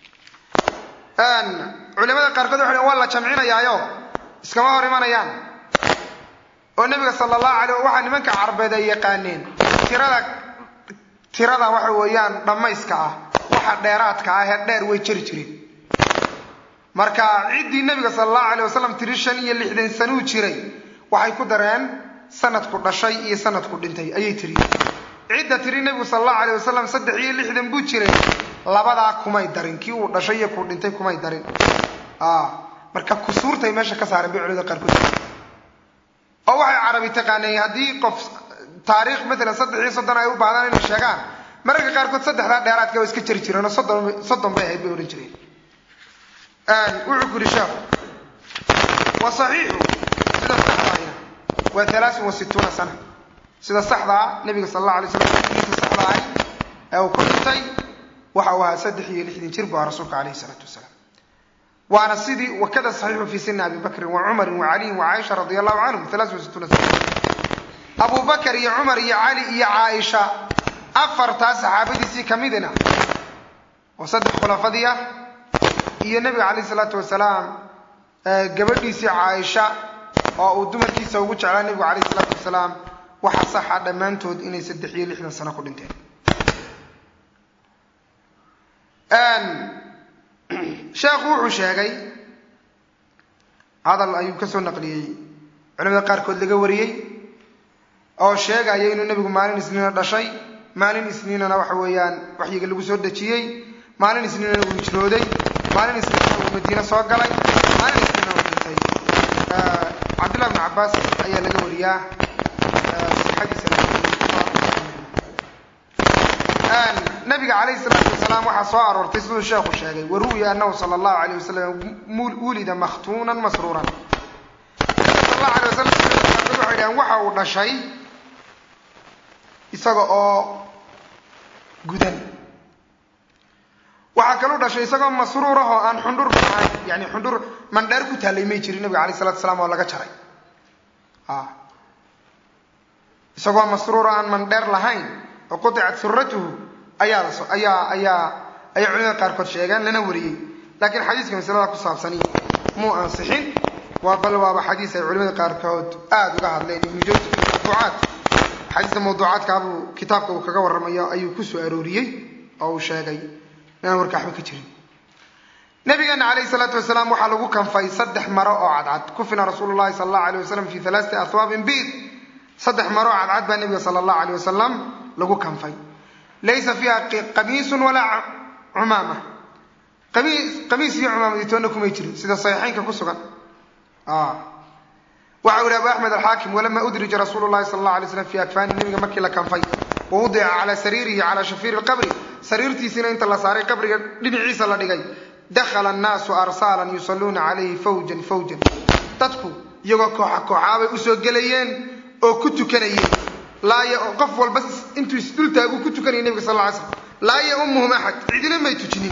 culimada qaarkood waxay waa la jamcinayaayo iskama hor imanayaan oo nebiga sala allahu alay waxaa nimanka carbeed ay yaqaaneen tirada tirada waxa weeyaan dhammayska ah waxa dheeraadka ah ee dheer way jeri jireen marka ciddii nebiga sala allahu alayh wasalam tiri shan iyo lixdan sanuu jiray waxay ku dareen sanadku dhashay iyo sanadku dhintay ayay tiri cidda tiri nebigu sala allahu alayh wasalam saddex iyo lixdan buu jiray labadaa kumay darin kii uu dhashay iyo kuu dhintay kumay darin marka kusuurtay meesha ka saareen bay culimada qaarkood oo waxay carabi taqaaneen haddii qof taariikh matalan saddex iyo soddon ay u baahdaan inay sheegaan mararka qaarkood saddexdaa dheeraadka waa iska jari jireen oo soddon soddon bay ahayd bay odhan jireen wuxuu ku yihi sheekhu wa saxiixu sida saxdaahina waa halaasun wa situuna sana sida saxdaa nabiga sala allahu alay slam diinta saxda ahay ee uu ku dhintay waxa uu ahaa saddex iyo lixdan jir buu ahaa rasuulka calayhi salaatu wasalaam waana sidii wakada saxiixu fii sini abi bakrin wa cumarin wa caliyin wa caaisha radia allahu canhum halaasun wa situuna sana abu bakar iyo cumar iyo cali iyo caaisha afartaa saxaabadiisii kamidina oo saddex khulafadii ah iyo nebiga calayhi salaatu wasalaam gabadhiisii caaisha oo uu dumarkiisa ugu jeclaa nebigu calayhi salaatu wasalaam waxaa saxa dhammaantood inay saddex iyo lixdan sano ku dhinteen sheekhu wuxuu sheegay hadal ayuu ka soo naqliyey culamada qaarkood laga wariyey oo sheegaya inuu nebigu maalin isniina dhashay maalin isniinana waxa weeyaan waxyiga lagu soo dejiyey maalin isniinana uu hijrooday maalin isniinana uu madiine soo galay maalin isniinana uu dhintay cabdillah bn cabaas ayaa laga wariyaa sixadiisa nabiga calayhi salaatu wasalaam waxaa soo aroortay siduu sheekhu sheegay waruwiya anahu sala allahu alayh wasalam wulida makhtuunan masruuran sal allahu alay wasalam waxay dhahaan waxa uu dhashay isaga oo gudan waxaa kaluu dhashay isagoo masruur ah oo aan xundhur ahayn yani xundhur mandheer ku taallay may jirin nabiga alayh salatu salaam oo laga jaray isagoo masruur aan mandheer lahayn oo qudicat suratuhu ayaa ayaa ayaa ayay culimada qaarkood sheegeen lana wariyey laakiin xadiiska masalada ku saabsani muu ansixin waa bal waaba xadiis ay culimada qaarkood aada uga hadleen ibnu jawsi fi mawduucaat xadiista mawduucaadkaabuu kitaabka uu kaga warramayo ayuu ku soo arooriyey oo uu sheegay inaan warka waxba ka jirin nabigeena calayhi salaatu wasalaam waxaa lagu kanfay saddex maro oo cadcad kufina rasuulu llahi sala allahu alay wasalam fi halaasati ahwaabin biid saddex maro oo cadcad baa nabiga sala allahu alay wasalam lagu kanfay laysa fiiha qamiisun walaa cumaama qamiis iyo cumaamaditoonna kumay jirin sida saxiixeynka ku sugan waxa u yihi abu axmed alxaakim walama udrija rasuulu llahi sala allahu alay slam fi akfaani nabiga markii la kanfay wa wudica calaa sariirihi calaa shafiiri lqabri sariirtiisiina inta la saaray qabriga dhinaciisa la dhigay dakhala annaasu arsaalan yusalluuna calayhi fawjan fawjan dadku iyagoo kooxa kooxaabay usoo gelayeen oo ku tukanayeen laaya qof walba intuu isdultaagu ku tukanaya nebiga sal lla ly slam laa yaumuhum axad cidina may tujinin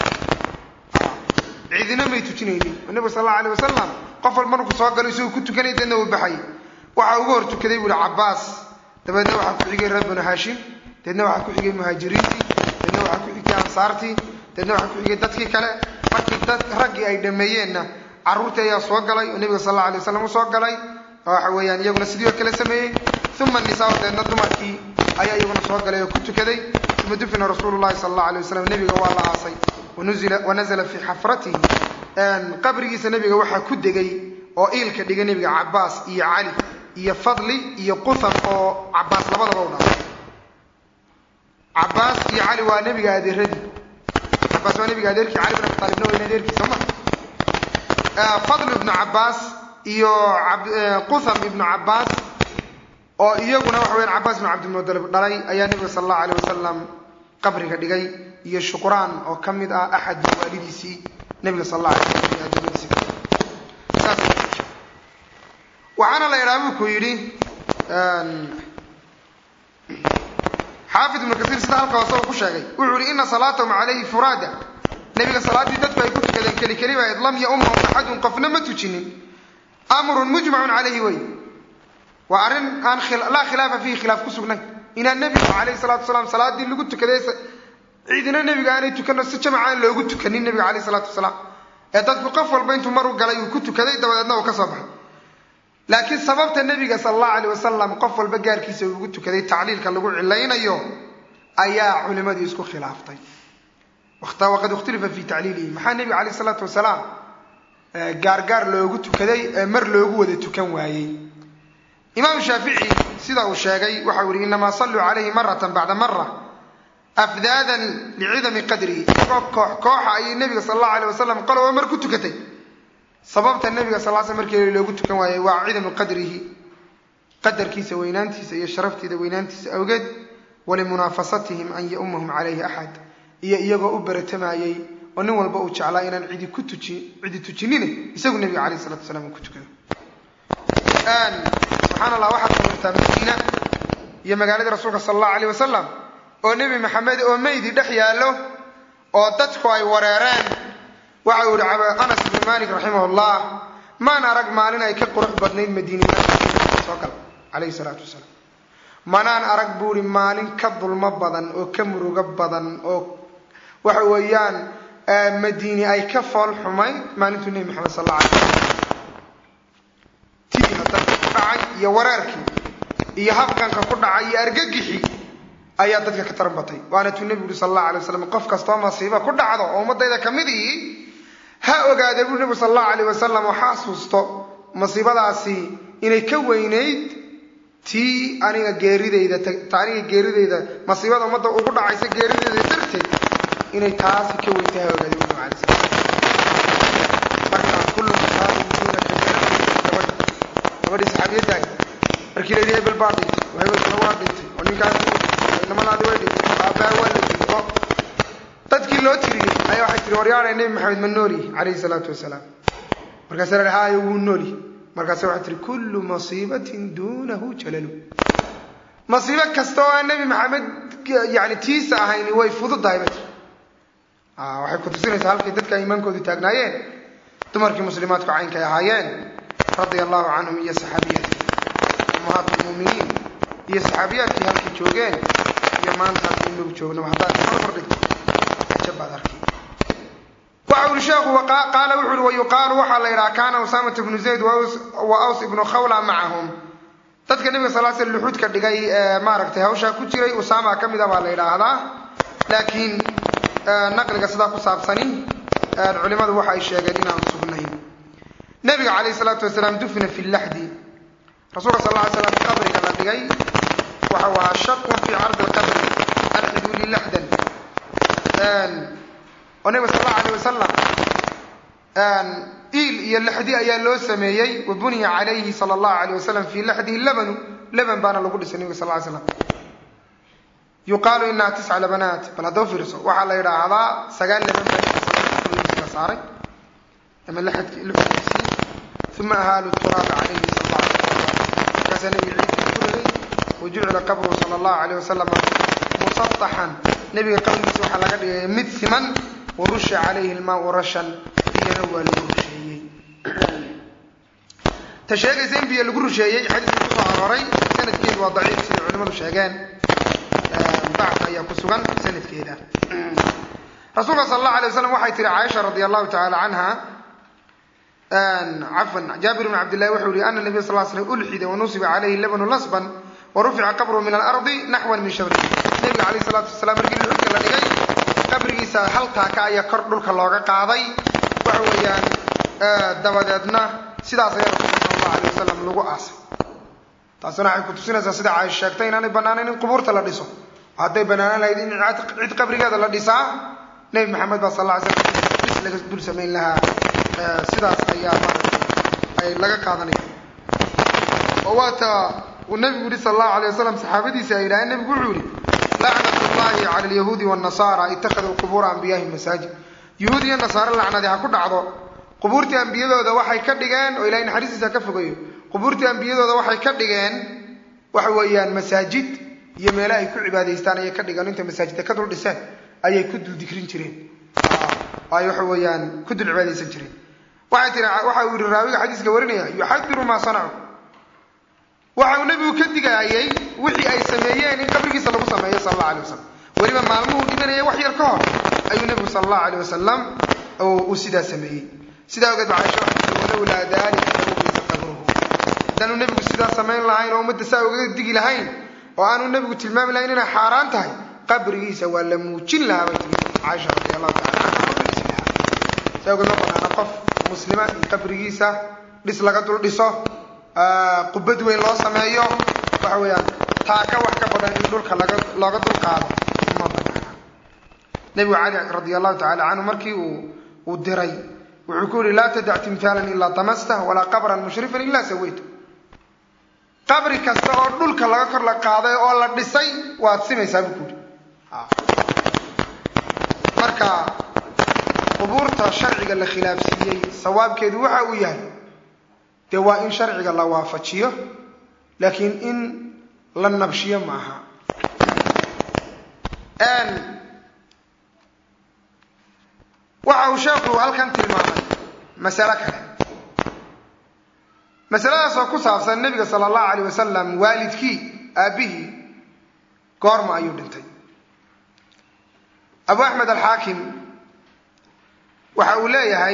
cidina may tujinaynin nabiga sal alla alay wasalam qof walba markuu soo galo isagoo ku tukanay deedna uu baxay waxaa ugu hor tukaday buuhi cabaas dabeedna waxaa ku xigay reer banu haashim deedna waxaa ku xigay muhaajiriintii deedna waxaa ku xigtay ansaartii deedna waxaa ku xigay dadkii kale markii dad raggii ay dhameeyeenna carruurtii ayaa soo galay oo nebiga sal alla alay wasalam usoo galay oo waxa weeyaan iyaguna sidii oo kale sameeyey uma nisaa deedna dumarkii ayaa iyaguna soo galay oo ku tukaday uma dufina rasuulu llahi sala allahu alay wasalam nebiga waa la aasay wanazla fii xafratihi qabrigiisa nebiga waxaa ku degay oo iilka dhigay nebiga cabaas iyo cali iyo fadli iyo qutham oo cabaas labadaba u dhalay cabaas iyo cali waa nebiga adeeradii cabaas waa nebiga adeerkii cali bin abi taalibna waa adeerkii soo ma fadl ibnu cabaas iyo qutham ibnu cabaas oo iyaguna waxa weyaan cabaas ibnu cabdilmutalib dhalay ayaa nebiga sala allahu alay wasalam qabriga dhigay iyo shuqraan oo ka mid ah axad waalidiisii nebiga sal alla alay slam iyo addoomadiisi saas waxaana la idhaha buu ku yidhi xaafid ibnu kasiir sida halka hoose uu ku sheegay wuxuu yihi ina salaatahum calayhi furaada nebiga salaaddii dadku ay ku tukadeen keli keli baa lam yaumahum axadun qofna ma tujinin amrun mujmacun calayhi wey waa arrin aan laa khilaafa fiihi khilaaf ku sugnayn inaan nebigu calayhi salatu wasalaam salaaddii lagu tukaday ciidina nebiga aanay tukano si jamaca aan loogu tukanin nebiga calayhi salaatu wasalaam ee dadku qof walba intuu mar u galay uu ku tukaday dabadeedna uu ka soo baxay laakiin sababta nebiga sala allahu alayh wasalam qof walba gaarkiisa ugu tukaday tacliilka lagu cilaynayo ayaa culimadii isku khilaaftay waqad ikhtulifa fi tacliilihi maxaa nebiga calayh salaatu wasalaam gaargaar loogu tukaday ee mar loogu wada tukan waayey imaam shaafici sida uu sheegay waxau yihi inamaa salluu calayhi maratan bacda mara afdaadan licidami qadrihi isagoo koox kooxa ayay nebiga sala allahu alay wasalam qoloba mar ku tukatay sababta nebiga sal l sl markii loogu tukan waayey waa cidamu qadrihi qadarkiisa weynaantiisa iyo sharaftiida weynaantiisa awgeed walimunaafasatihim an yaumahum calayhi axad iyo iyagoo u baratamayey oo nin walba uu jeclaa inaan cidi ku tuji cidi tujinine isagu nebiga calayh salatu wasalaam uu ku tukado subxaan allah waxaad sawirtaa madiina iyo magaaladii rasuulka sala allahu alayh wasalam oo nebi maxamed oo meydi dhex yaallo oo dadku ay wareereen waxa uu yihi anas ibnu malik raximah llah maan arag maalin ay ka qurux badnayd madiinasoo gal calayhi salaatu wasalaam manaan arag buu ihi maalin ka dulmo badan oo ka murugo badan oo waxa weeyaan madiini ay ka fool xumayd maalintuu nebi maxamed sal alla alay slam tiina dadka ku dhacay iyo wareerkii iyo habqanka ku dhacay iyo argagixii ayaa dadka ka taran batay waana tuu nebigu uri sal allahu alay waslam qof kastoo masiiba ku dhacdo oo ummadayda ka mid ihi ha ogaada buu nebigu sal allahu alayh wasalam oo xasuusto masiibadaasi inay ka weynayd tii aniga geeridayda ta aniga geeridayda masiibada ummadda ugu dhacaysa geeridayda darteed inay taasi ka weyn tahay ha ogaada bu nabig alay slam marka kullu musaabin duunaka gabadh gabadhii saxaabiyaddaay markii la yidhi hebel baa dhintay oo hebelkuna waa dhintay oo ninkaas namadaadi way dhintay aabbaha waa la dilay oo dadkii loo tiriyey ayaa waxay tiri waryaanay nebi maxamed ma noolyihi calayhi salaatu wasalaam markaasa la haayo wuu noolyihi markaase waxay tihi kullu masiibatin duunahu jalalu masiibo kasta oo aan nebi maxamed yani tiisa ahayni way fududahay ba tiri waxay ku tusinaysaa halkay dadka iimaankoodu taagnaayeen dumarkii muslimaadku caynkay ahaayeen radia allahu canhum iyo saxaabiyati ummahaat lmuuminiin iyo saxaabiyaadkii halkay joogeen iyo maanta halkii inagu joognaba haddaad marmar dhigto jabaad arki waxa uri sheekhu qaala wuxu uhi wayuqaalu waxaa la yidhaha kaana usaamata bnu zayd wa aws ibnu khawla macahum dadka nebiga sal sl luxuudka dhigay ee maaragtay hawshaa ku jiray usaama ka mida baa la yidhaahdaa laakiin naqliga sidaa ku saabsani culimadu waxa ay sheegeen inaan sugnayn nabiga calayhi salaatu wasalaam dufina fi laxdi rasuulka sal lla ly slam qabriga la dhigay waxa waa shaqun fii cardi lqabri alxiduu lilaxdan oo nabiga sal allahu alayh wasalam iil iyo laxdi ayaa loo sameeyey wa buniya calayhi sala allahu alayh wasalam fii laxdihi labanu laban baana lagu dhisay nabiga sal ly slam yuqaalu inaha tisca labanaat bal haddaba fiirso waxaa la yidhaahdaa sagaal laban baa saaray ama laxadkiisii uma ahaalu turaaba calayhi sal alla alay wasalam markaasaa nabiga ciidkii ku riday wa jucila qabruhu sala allahu alayh wasalam musataxan nabiga qabrigiisa waxaa laga dhigay mid siman wa rusha calayhi lmaau rashan biyana waa lagu rusheeyey ta sheegaysa in biyo lagu rusheeyey xadiiskii kusoo arooray sanadkeedu waa daciif siday culimadu sheegeen dacf ayaa ku sugan sanadkeeda rasuulka sal allahu alay waslam waxay tihi caaisha radi allahu tacaala canha cafwan jaabir bn cabdillahi wuxuu yihi ana nabiy sal l slam ulxida wanusiba calayhi labanu lasban warufica qabruhu min alardi naxwan min shabri nabiga calayh salaatu wasalaam markii dhulka la dhigay qabrigiisa hal taaka ayaa kor dhulka looga qaaday waxa weeyaan dabadeedna sidaas ayaa rasuulka sal allahu alay wasalam lagu aasay taasina waxay kutusinaysaa sida caaisha sheegtay inaanay banaanayn in qubuurta la dhiso hadday banaanaan lahayd in cid qabrigeeda la dhisaa nebi maxamed baa sal lla ly slam dhis laga dul samayn lahaa sidaas ayaa maaragtay ay laga qaadanaya oo waata uu nabigu yihi sal allahu alay wasalam saxaabadiisi ay yidhaaheen nebigu wuxuu yihi lacnat llahi cala alyahuudi wannasara ittakhaduu qubuura anbiyahi masaajid yahuud iyo nasaare lacnadi ha ku dhacdo qubuurtii ambiyadooda waxay ka dhigeen oo ilahay naxariistiisa ka fogayo qubuurtii ambiyadooda waxay ka dhigeen waxa weeyaan masaajid iyo meelo ay ku cibaadaystaan ayay ka dhigeen intay masaajidda ka dul dhiseen ayay ku dul dikrin jireen ay waxa weeyaan ku dul cibaadaysan jireen waxay tii waxa uu yihi raawiga xadiiska warinaya yuxadiru maa sanacu waxa uu nebigu ka digaayay wixii ay sameeyeen in qabrigiisa lagu sameeyo sal allahu alay wasalam weliba maalmuhuu dhimanaya wax yar ka hor ayuu nebigu sal allahu alay wasalam uu sidaa sameeyey sidaa ogeed ba caisha waxay tii walowlaa dalika lamubiisa qabruhu haddaanu nebigu sidaa samayn lahayn oo ummadda saa ugaga digi lahayn oo aanu nebigu tilmaami lahayn inay xaaraan tahay qabrigiisa waa la muujin lahaa bay tiri caaisha radi allahu tacala canha oo la dhisi lahaa saa ogeed ma banaana qof muslima in qabrigiisa dhis laga dul dhiso qubad weyn loo sameeyo waxa weeyaan taaka wax ka badan in dhulka laga looga dul qaado ma banaana nebigu cali radi allahu tacala canhu markii uu uu diray wuxuu ku yihi laa tadac timtaalan ilaa damastah walaa qabran mushrifan ilaa sawayta qabri kasta oo dhulka laga kor la qaaday oo la dhisay waad simaysaa buu ku yihi marka qubuurta sharciga la khilaafsiiyey sawaabkeedu waxa uu yahay dee waa in sharciga la waafajiyo laakiin in la nabshiyo ma aha waxa uu sheekhu halkan tilmaamay masalo kale masaladaas oo ku saabsan nebiga sala allahu alayh wasalam waalidkii aabbihii goorma ayuu dhintay abu axmed alxaakim waxa uu leeyahay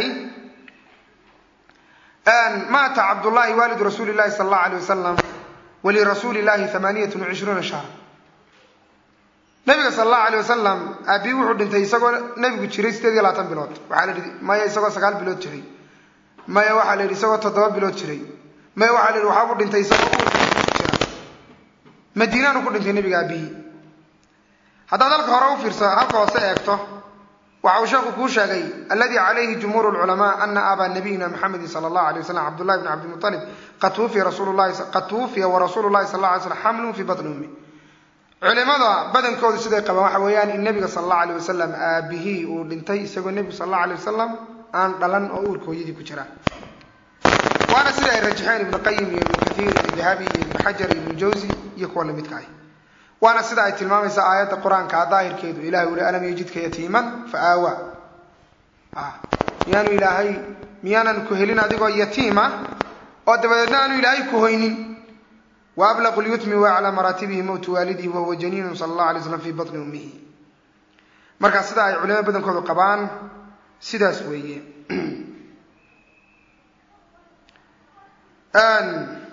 maata cabdullahi waalidu rasuuli llahi sala allahu alayh wasalam walirasuuli llahi amaaniyatun wacishruuna shahra nabiga sala allahu alayh wasalam aabii wuxuu dhintay isagoo nabigu jiray sideed iyo labaatan bilood waxaa la yidhi maya isagoo sagaal bilood jiray maya waxaa la yidhi isagoo toddoba bilood jiray maya waxaa la yidhi waxaabuu dhintay isagoo uurka jira madiinaanu ku dhintay nabiga aabihii haddaad halka hore u fiirsa halka hoose eegto waxa uu sheekhu kuu sheegay alladii calayhi jumhuur lculamaa ana abaa nabiyina maxamedin sala allahu alay wasalam cabdullahi bn cabdimualib qad tuwufiya rasuulu llahi qad tuwufiya warasuulu llahi sal la alay slam xamlun fii batni ummi culimada badankoodu siday qabaan waxa weeyaan in nebiga sala allahu alayh wasalam aabihii uu dhintay isagoo nebigu sala allahu alay wasalam aan dhalan oo uurka hooyadii ku jira waana sida ay rajaxeen ibnu qayim iyo ibnu kathiir iyo dahabi iyo ibnu xajar iyo ibnu jawsi iyo kuwa lamidka ah waana sida ay tilmaamaysa aayadda qur-aanka daahirkeedu ilahay uli alam yajidka yatiiman fa aawa miyaanu ilaahay miyaanan ku helin adigoo yatiima oo dabadeedna aanu ilaahay ku hoynin wa ablaqu lyutmi waaclaa maraatibihi mowtu waalidihi wahuwa janiinun sala allahu alay slam fi batni ummihi markaa sida ay culimada badankoodu qabaan sidaas weeye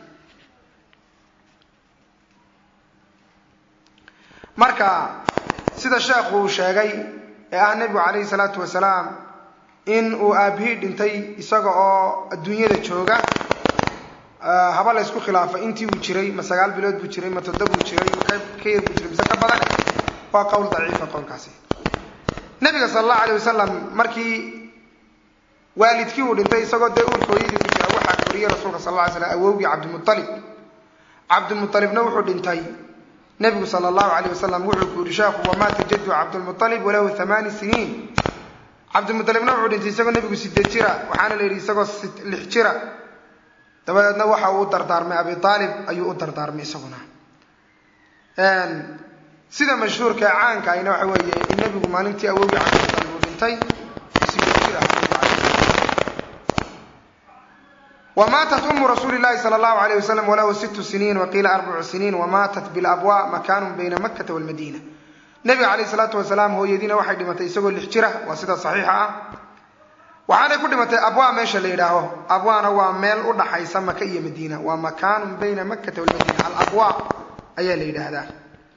marka sida sheekhu uu sheegay ee ah nebigu calayhi salaatu wasalaam in uu aabihii dhintay isaga oo adduunyada jooga haba la ysku khilaafay intii uu jiray ma sagaal bilood buu jiray ma toddob buu jiray ka yar buu jiray mise ka badan waa qowl daciifa qowlkaasi nabiga sala allahu alayh wasalam markii waalidkii uu dhintay isagoo dee uurka hooyadii ku jira waxaa koriyey rasuulka sal alla ly slam awowgii cabdimualib cabdimualibna wuxuu dhintay nebigu sala allahu alayh wasalam wuxuu ku yihi sheekhu wamaata jaddu cabdilmualib walahu hamaani siniin cabdimualibna wuxuu dhintay isagoo nebigu sideed jira waxaana la yidhi isagoo lix jira dabadeedna waxa uu u dardaarmay abi aalib ayuu u dardaarmay isaguna sida mashhuurka ee caanka ayna waxa weeye in nebigu maalintii awowgii cabdimualib uu dhintay sideed jir ah wamaatat umu rasuuli llahi sala allahu alayh wasalam walahu sittu siniin waqiila arbacu siniin wamaatat bilabwa makaanun bayna makkata walmadiina nebiga calayh salaatu wasalaam hooyadiina waxay dhimatay isagoo lix jira waa sida saxiixa ah waxaanay ku dhimatay abwa meesha la yidhaaho abwana waa meel u dhaxaysa maka iyo madiina waa makaanun bayna makkata walmadiina alabwa ayaa la yidhaahdaa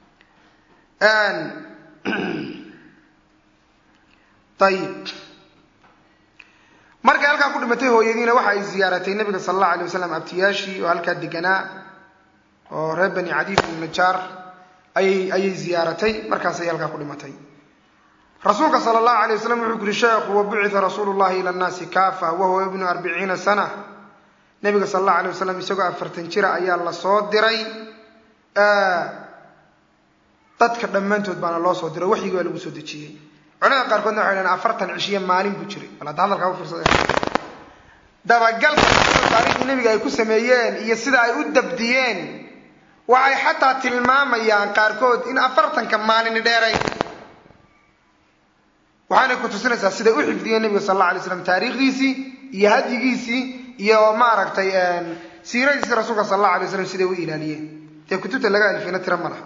ayib markay halkaa ku dhimatay hooyadiina waxa ay ziyaaratay nabiga sala allahu alay wasalam abtiyaashii oo halkaa deganaa oo reer bani cadiif ibn najaar ayay ayay ziyaaratay markaasay halkaa ku dhimatay rasuulka sala allahu alay wasalam wuxuu kuri sheekhu wabucita rasuulu llahi ila nnaasi kaafa wahuwa ibnu arbiciina sana nabiga sala allahu alay wasalam isagoo afartan jira ayaa lasoo diray dadka dhammaantood baana loo soo diray waxyigi waa lagu soo dejiyey culamada qaarkoodna waxay dhahen afartan cishiyo maalin buu jiray bal hadda hadalkaa ufiirsada dabagalka taariikhdii nebiga ay ku sameeyeen iyo sida ay u dabdiyeen waxay xataa tilmaamayaan qaarkood in afartanka maalini dheeray waxaanay ku tusinaysaa siday u xifdiyeen nebiga sal alla alay slam taariikhdiisii iyo hadyigiisii iyo maaragtay siiradiisii rasuulka sal alla alay slam siday u ilaaliyeen dee kutubta laga alifina tira ma laha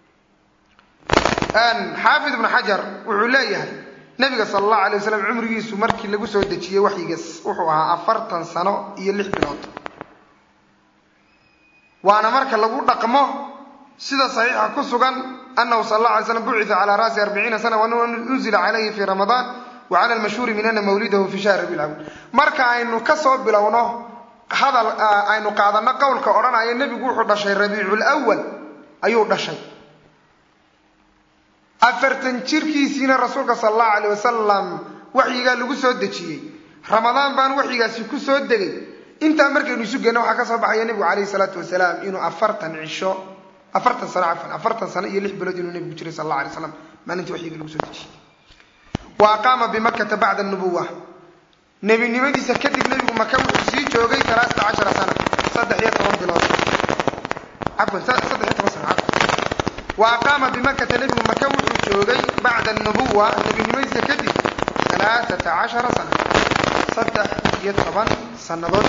xaafid ibnu xajar wuxuu leeyahay nabiga sala allahu alay wasalam cumrigiisu markii lagu soo dejiyey waxyigas wuxuu ahaa afartan sano iyo lix bilood waana marka lagu dhaqmo sida saxiixa ku sugan anahu sal alla alay slam bucita calaa ra'si arbiciina sana wanunzila calayhi fi ramadaan wa cala almashhuuri min ana mawlidahu fi shahri rabiil awal marka aynu kasoo bilowno hadal aynu qaadano qowlka odhanaya nebigu wuxuu dhashay rabiicul awal ayuu dhashay afartan jirkiisiina rasuulka sala allahu alayh wasalam waxyigaa lagu soo dejiyey ramadaan baan waxyigaasi ku soo degay intaa markaynu isu geenno waxaa ka soo baxaya nebigu calayhi salaatu wasalaam inuu afartan cisho afartan sano cafan afartan sano iyo lix bilood inuu nebigu jiray sal alla alay slam maalintii waxyiga lagu soo dejiyey wa aqaama bimakkata bacda nubuwa nebinimadiisa kadib nebigu maka wuxuu sii joogay alaasata cashara sana saddex iyo toban bilood cafwan saddex iyo toban sano cafwan wa aqaama bimakata nebigu maka wuxuu joogay bacda nubuwa nebinimadiisa kadib alaaata cashara sana saddex iyo toban sannadood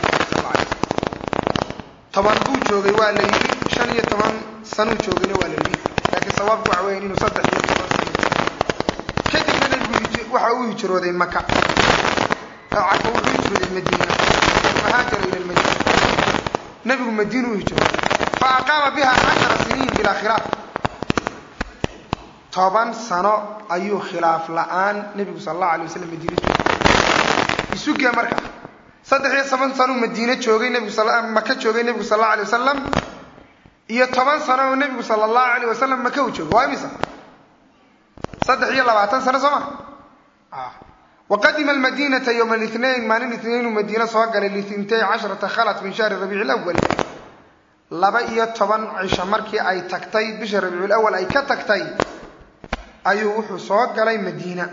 toban buu joogay waa la yidhi shan iyo toban sanuu joogayna waa la yidhi laakiin sawaabku waxa weyan inuu saddex iyo toban sano kadibna nebigu waxa uu hijrooday maka cafa wuxuu hijrooday madiina fahaajara ila lmadiina nebigu madiina u hijrooday fa aqaama biha cashara siniin bilaa khilaaf toban sano ayuu khilaaf la-aan nebigu sal allahu alay wasalam madiine joogay isugee marka saddex iyo toban sanuu madiine joogay nebigu maka joogay nebigu sal allahu alay wasalam iyo toban sano oo nebigu sala allahu alayh wasalam maka u joogo waa imisa saddex iyo labaatan sano soo ma waqadima almadinata yowma alithnain maalin itnainuu madiine soo galay litintay casharata khalat min shahri rabiici lawal laba iyo toban cisho markii ay tagtay bisha rabiicul awal ay ka tagtay ayuu wuxuu soo galay madiina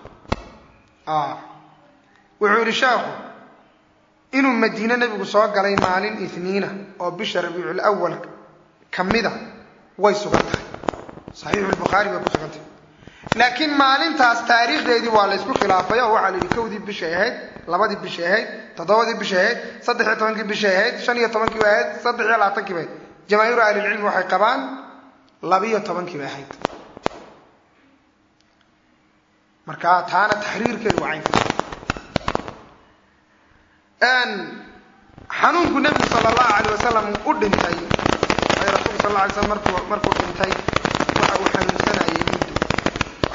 wuxuu yidhi sheekhu inuu madiine nebigu soo galay maalin ithniina oo bisha rabiicul awal ka mida way sugan tahay saxiixulbukhaari bay ku sugan tahay laakiin maalintaas taariikhdeedii waa laysku khilaafay oo waxaa la yidhi kowdii bishay ahayd labadii bishay ahayd toddobadii bishay ahayd saddex iyo tobankii bishay ahayd shan iyo tobankii bay ahayd saddex iyo labaatankii bay ahayd jamaahiiru ahlilcilmi waxay qabaan labiyo tobankii bay ahayd marka taana taxriirkeedu waa caynka xanuunku nebigu sala allahu alayh wasalam u dhintay ay rasuulku sal alla alay slam markuu markuu dhintay waxa uu xanuunsanayay muddo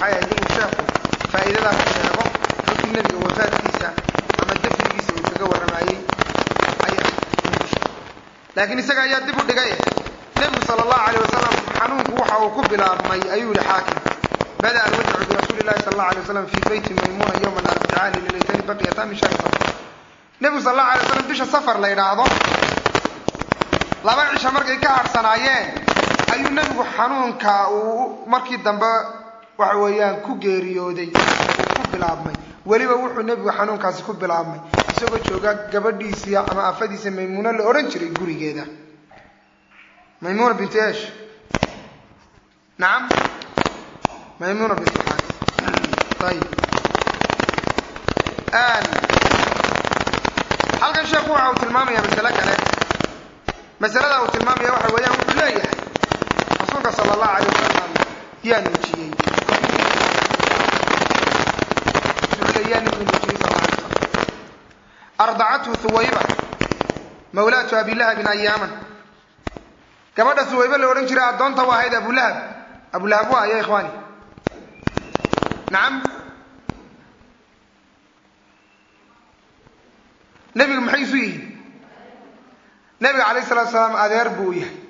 waxay ahayd inuu sheekhu faa'iidadaas sheego markii nebiga wafaadkiisa ama dafnigiisa uu kaga warramayey ayaa laakiin isaga ayaa dib u dhigay nebigu sala allahu calayh wasalam xanuunku waxa uu ku bilaabmay ayuu yihi xaakim bada alwajcu birasuuli llahi sala allahu alay wasalam fii beyti maymuna yowma arbicaa lilaytani baqiyata min shahri safar nebigu sala allahu alay waslam bisha safar la yidhaahdo laba cisha markay ka harsanaayeen ayuu nebigu xanuunka uu markii dambe waxa weeyaan ku geeriyooday uu ku bilaabmay weliba wuxuu nebigu xanuunkaasi ku bilaabmay isagoo jooga gabadhiisii ama afadiisa maymuuno la odhan jiray gurigeeda maymuna binti esh nacam maymuna binti xaaris ayib halkan sheekhu waxa uu tilmaamaya masale kale masalada uu tilmaamaya waxa weeyaan wuxuu leeyahay rasuulka sala allahu alayh wasalam yaa nuujiyey yaa nabigu nuujiyey sal alay wasalam ardacathu huwayba mawlaatu abilahabin ayaaman gabadha huwaybe la odhan jiray addoonta u ahayd abulahab abulahab waa ya ikhwaani nacam nebigu maxay isu yihiin nebiga calayh salatu salaam adeer buu u yahay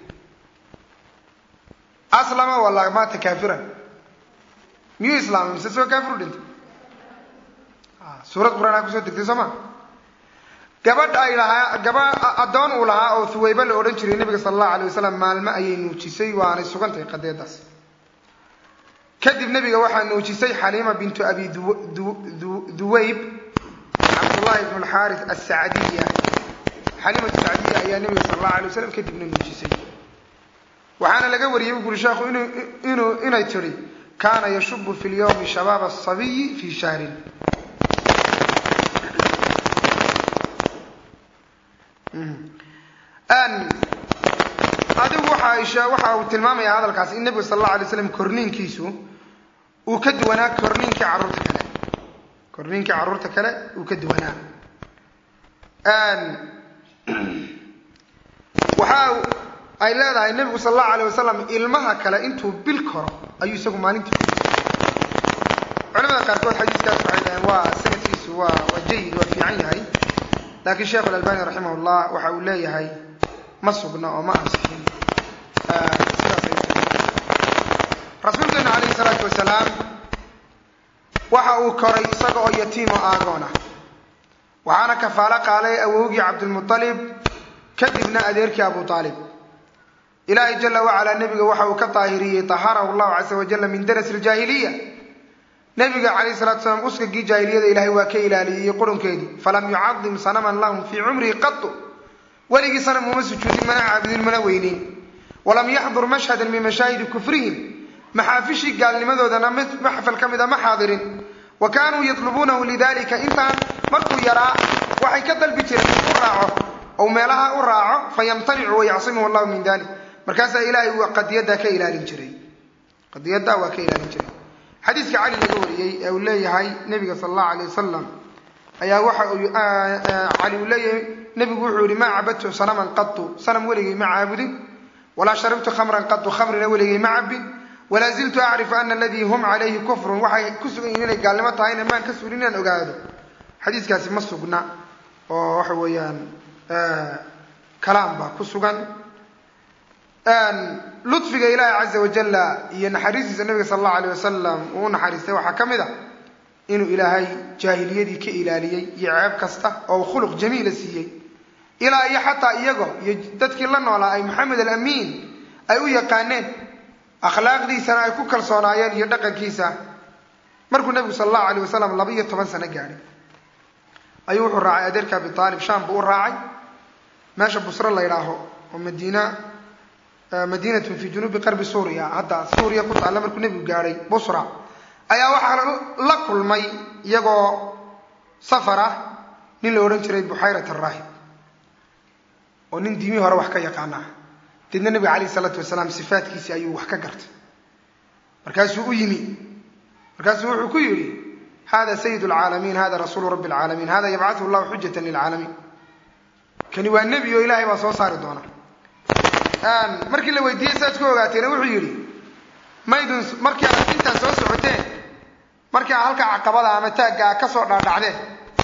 aslama wala maata kaafiran miyuu islaamay mise soo kaafir u dhintay suurad qur-aan a kusoo degtay soo ma gabadh ay lahaa gaba addoon uu lahaa oo huwaybe la odhan jiray nebiga sala allahu alay wasalam maalmo ayay nuujisay waanay sugantahay qadeedaas kadib nebiga waxaa nuujisay xaliima bintu abi duwayb cabdullahi ibnu alxaaris asacdiya xaliimatu sacdiya ayaa nebiga sala allahu alay wasalam kadibna nuujisay waxaana laga wariyey bu guri sheekhu inuu inay tidhi kaana yashubu fi lyawmi shabaab asabiyi fi shahrin adigu waxa waxa uu tilmaamaya hadalkaas in nebigu sal allahu alay slam korniinkiisu uu ka duwanaa korniinkii carruurta kale korniinkii carruurta kale uu ka duwanaa waxa ay leedahay nebigu sal allahu alay wasalam ilmaha kale intuu bil koro ayuu isagu maalintii culamada qaarkood xadiiskaas waxay dhaheen waa sanadkiisu waa waa jayid waa fiican yahay laakiin sheekh alalbani raximah llah waxa uu leeyahay ma sugna oo ma ansixin rasuulkeena calayhi salaatu wasalaam waxa uu koray isaga oo yatiimo aagoon ah waxaana kafaalo qaalay awowgii cabdilmualib kadibna adeerkii abu aalib ilaahay jala wacalaa nebiga waxa uu ka daahiriyey taharahu llahu casa wajala min daras iljaahiliya nebiga calayhi salatu salaam uskagii jaahiliyada ilaahay waa ka ilaaliyey qurunkeedii falam yucadim sanaman lahum fii cumrihi qatu weligii sanam uma sujuudin mana caabudin mana weyneyn walam yaxdur mashhadan min mashaahidi kufrihim maxaafishii gaalnimadoodana maxfal ka mida ma xaadirin wa kaanuu yatlubuunahu lidalika intaan markuu yaraa waxay ka dalbi jireen u raaco ou meelaha u raaco fayamtanicu wayacsimuhu allahu min dalik markaasaa ilaahay uu qadiyaddaa ka ilaalin jiray qadiyaddaa waa ka ilaalin jiray xadiiska cali laga wariyey ee uu leeyahay nebiga sala allahu alay wasalam ayaa waxa uu cali uu leeyahay nebigu wuxuu yihi maa cabadtu sanaman qatu sanam weligay ma caabudin walaa sharibtu khamran qatu khamrina weligay ma cabin walaa ziltu acrifu ana aladii hum calayhi kufrun waxay ku sugan yihin inay gaalnimo tahayna maan ka suulin inaan ogaado xadiiskaasi ma sugna oo waxa weeyaan kalaam baa ku sugan ludfiga ilaahi caza wajalla iyo naxariistiisa nabiga sala allahu alayh wasalam uu u naxariistay waxaa ka mid a inuu ilaahay jaahiliyadii ka ilaaliyey iyo ceeb kasta oo khuluq jamiila siiyey ilaa iyo xataa iyago iyo dadkii la noolaa ay maxamed alamiin ay u yaqaaneen akhlaaqdiisana ay ku kalsoonaayeen iyo dhaqankiisa markuu nebigu sala allahu alayh wasalam laba iyo toban sano gaadhay ayuu wuxuu raacay adeerka abi aalib sham buu u raacay meesha busro la ydhaaho oo madiina madiinatun fi junuubi qarbi suuriya hadda suuriya ku taalla markuu nebigu gaadhay busra ayaa waxaa la kulmay iyagoo safar ah nin la odhan jiray buxayrat araahib oo nin diimihii hore wax ka yaqaana ah deedna nebiga calayh isalaatu wasalaam sifaatkiisii ayuu wax ka gartay markaasuu u yimi markaasuu wuxuu ku yidhi hada sayid lcaalamiin hada rasuulu rabbi alcaalamiin hada yabcathu llahu xujatan lilcaalamiin kani waa nebi oo ilaahay baa soo saari doona markii la weydiiyey saaad ku ogaateena wuxuu yidhi maydun markii aad intaad soo socoteen markaa halka caqabada ama taaggaa kasoo dhaadhacdeen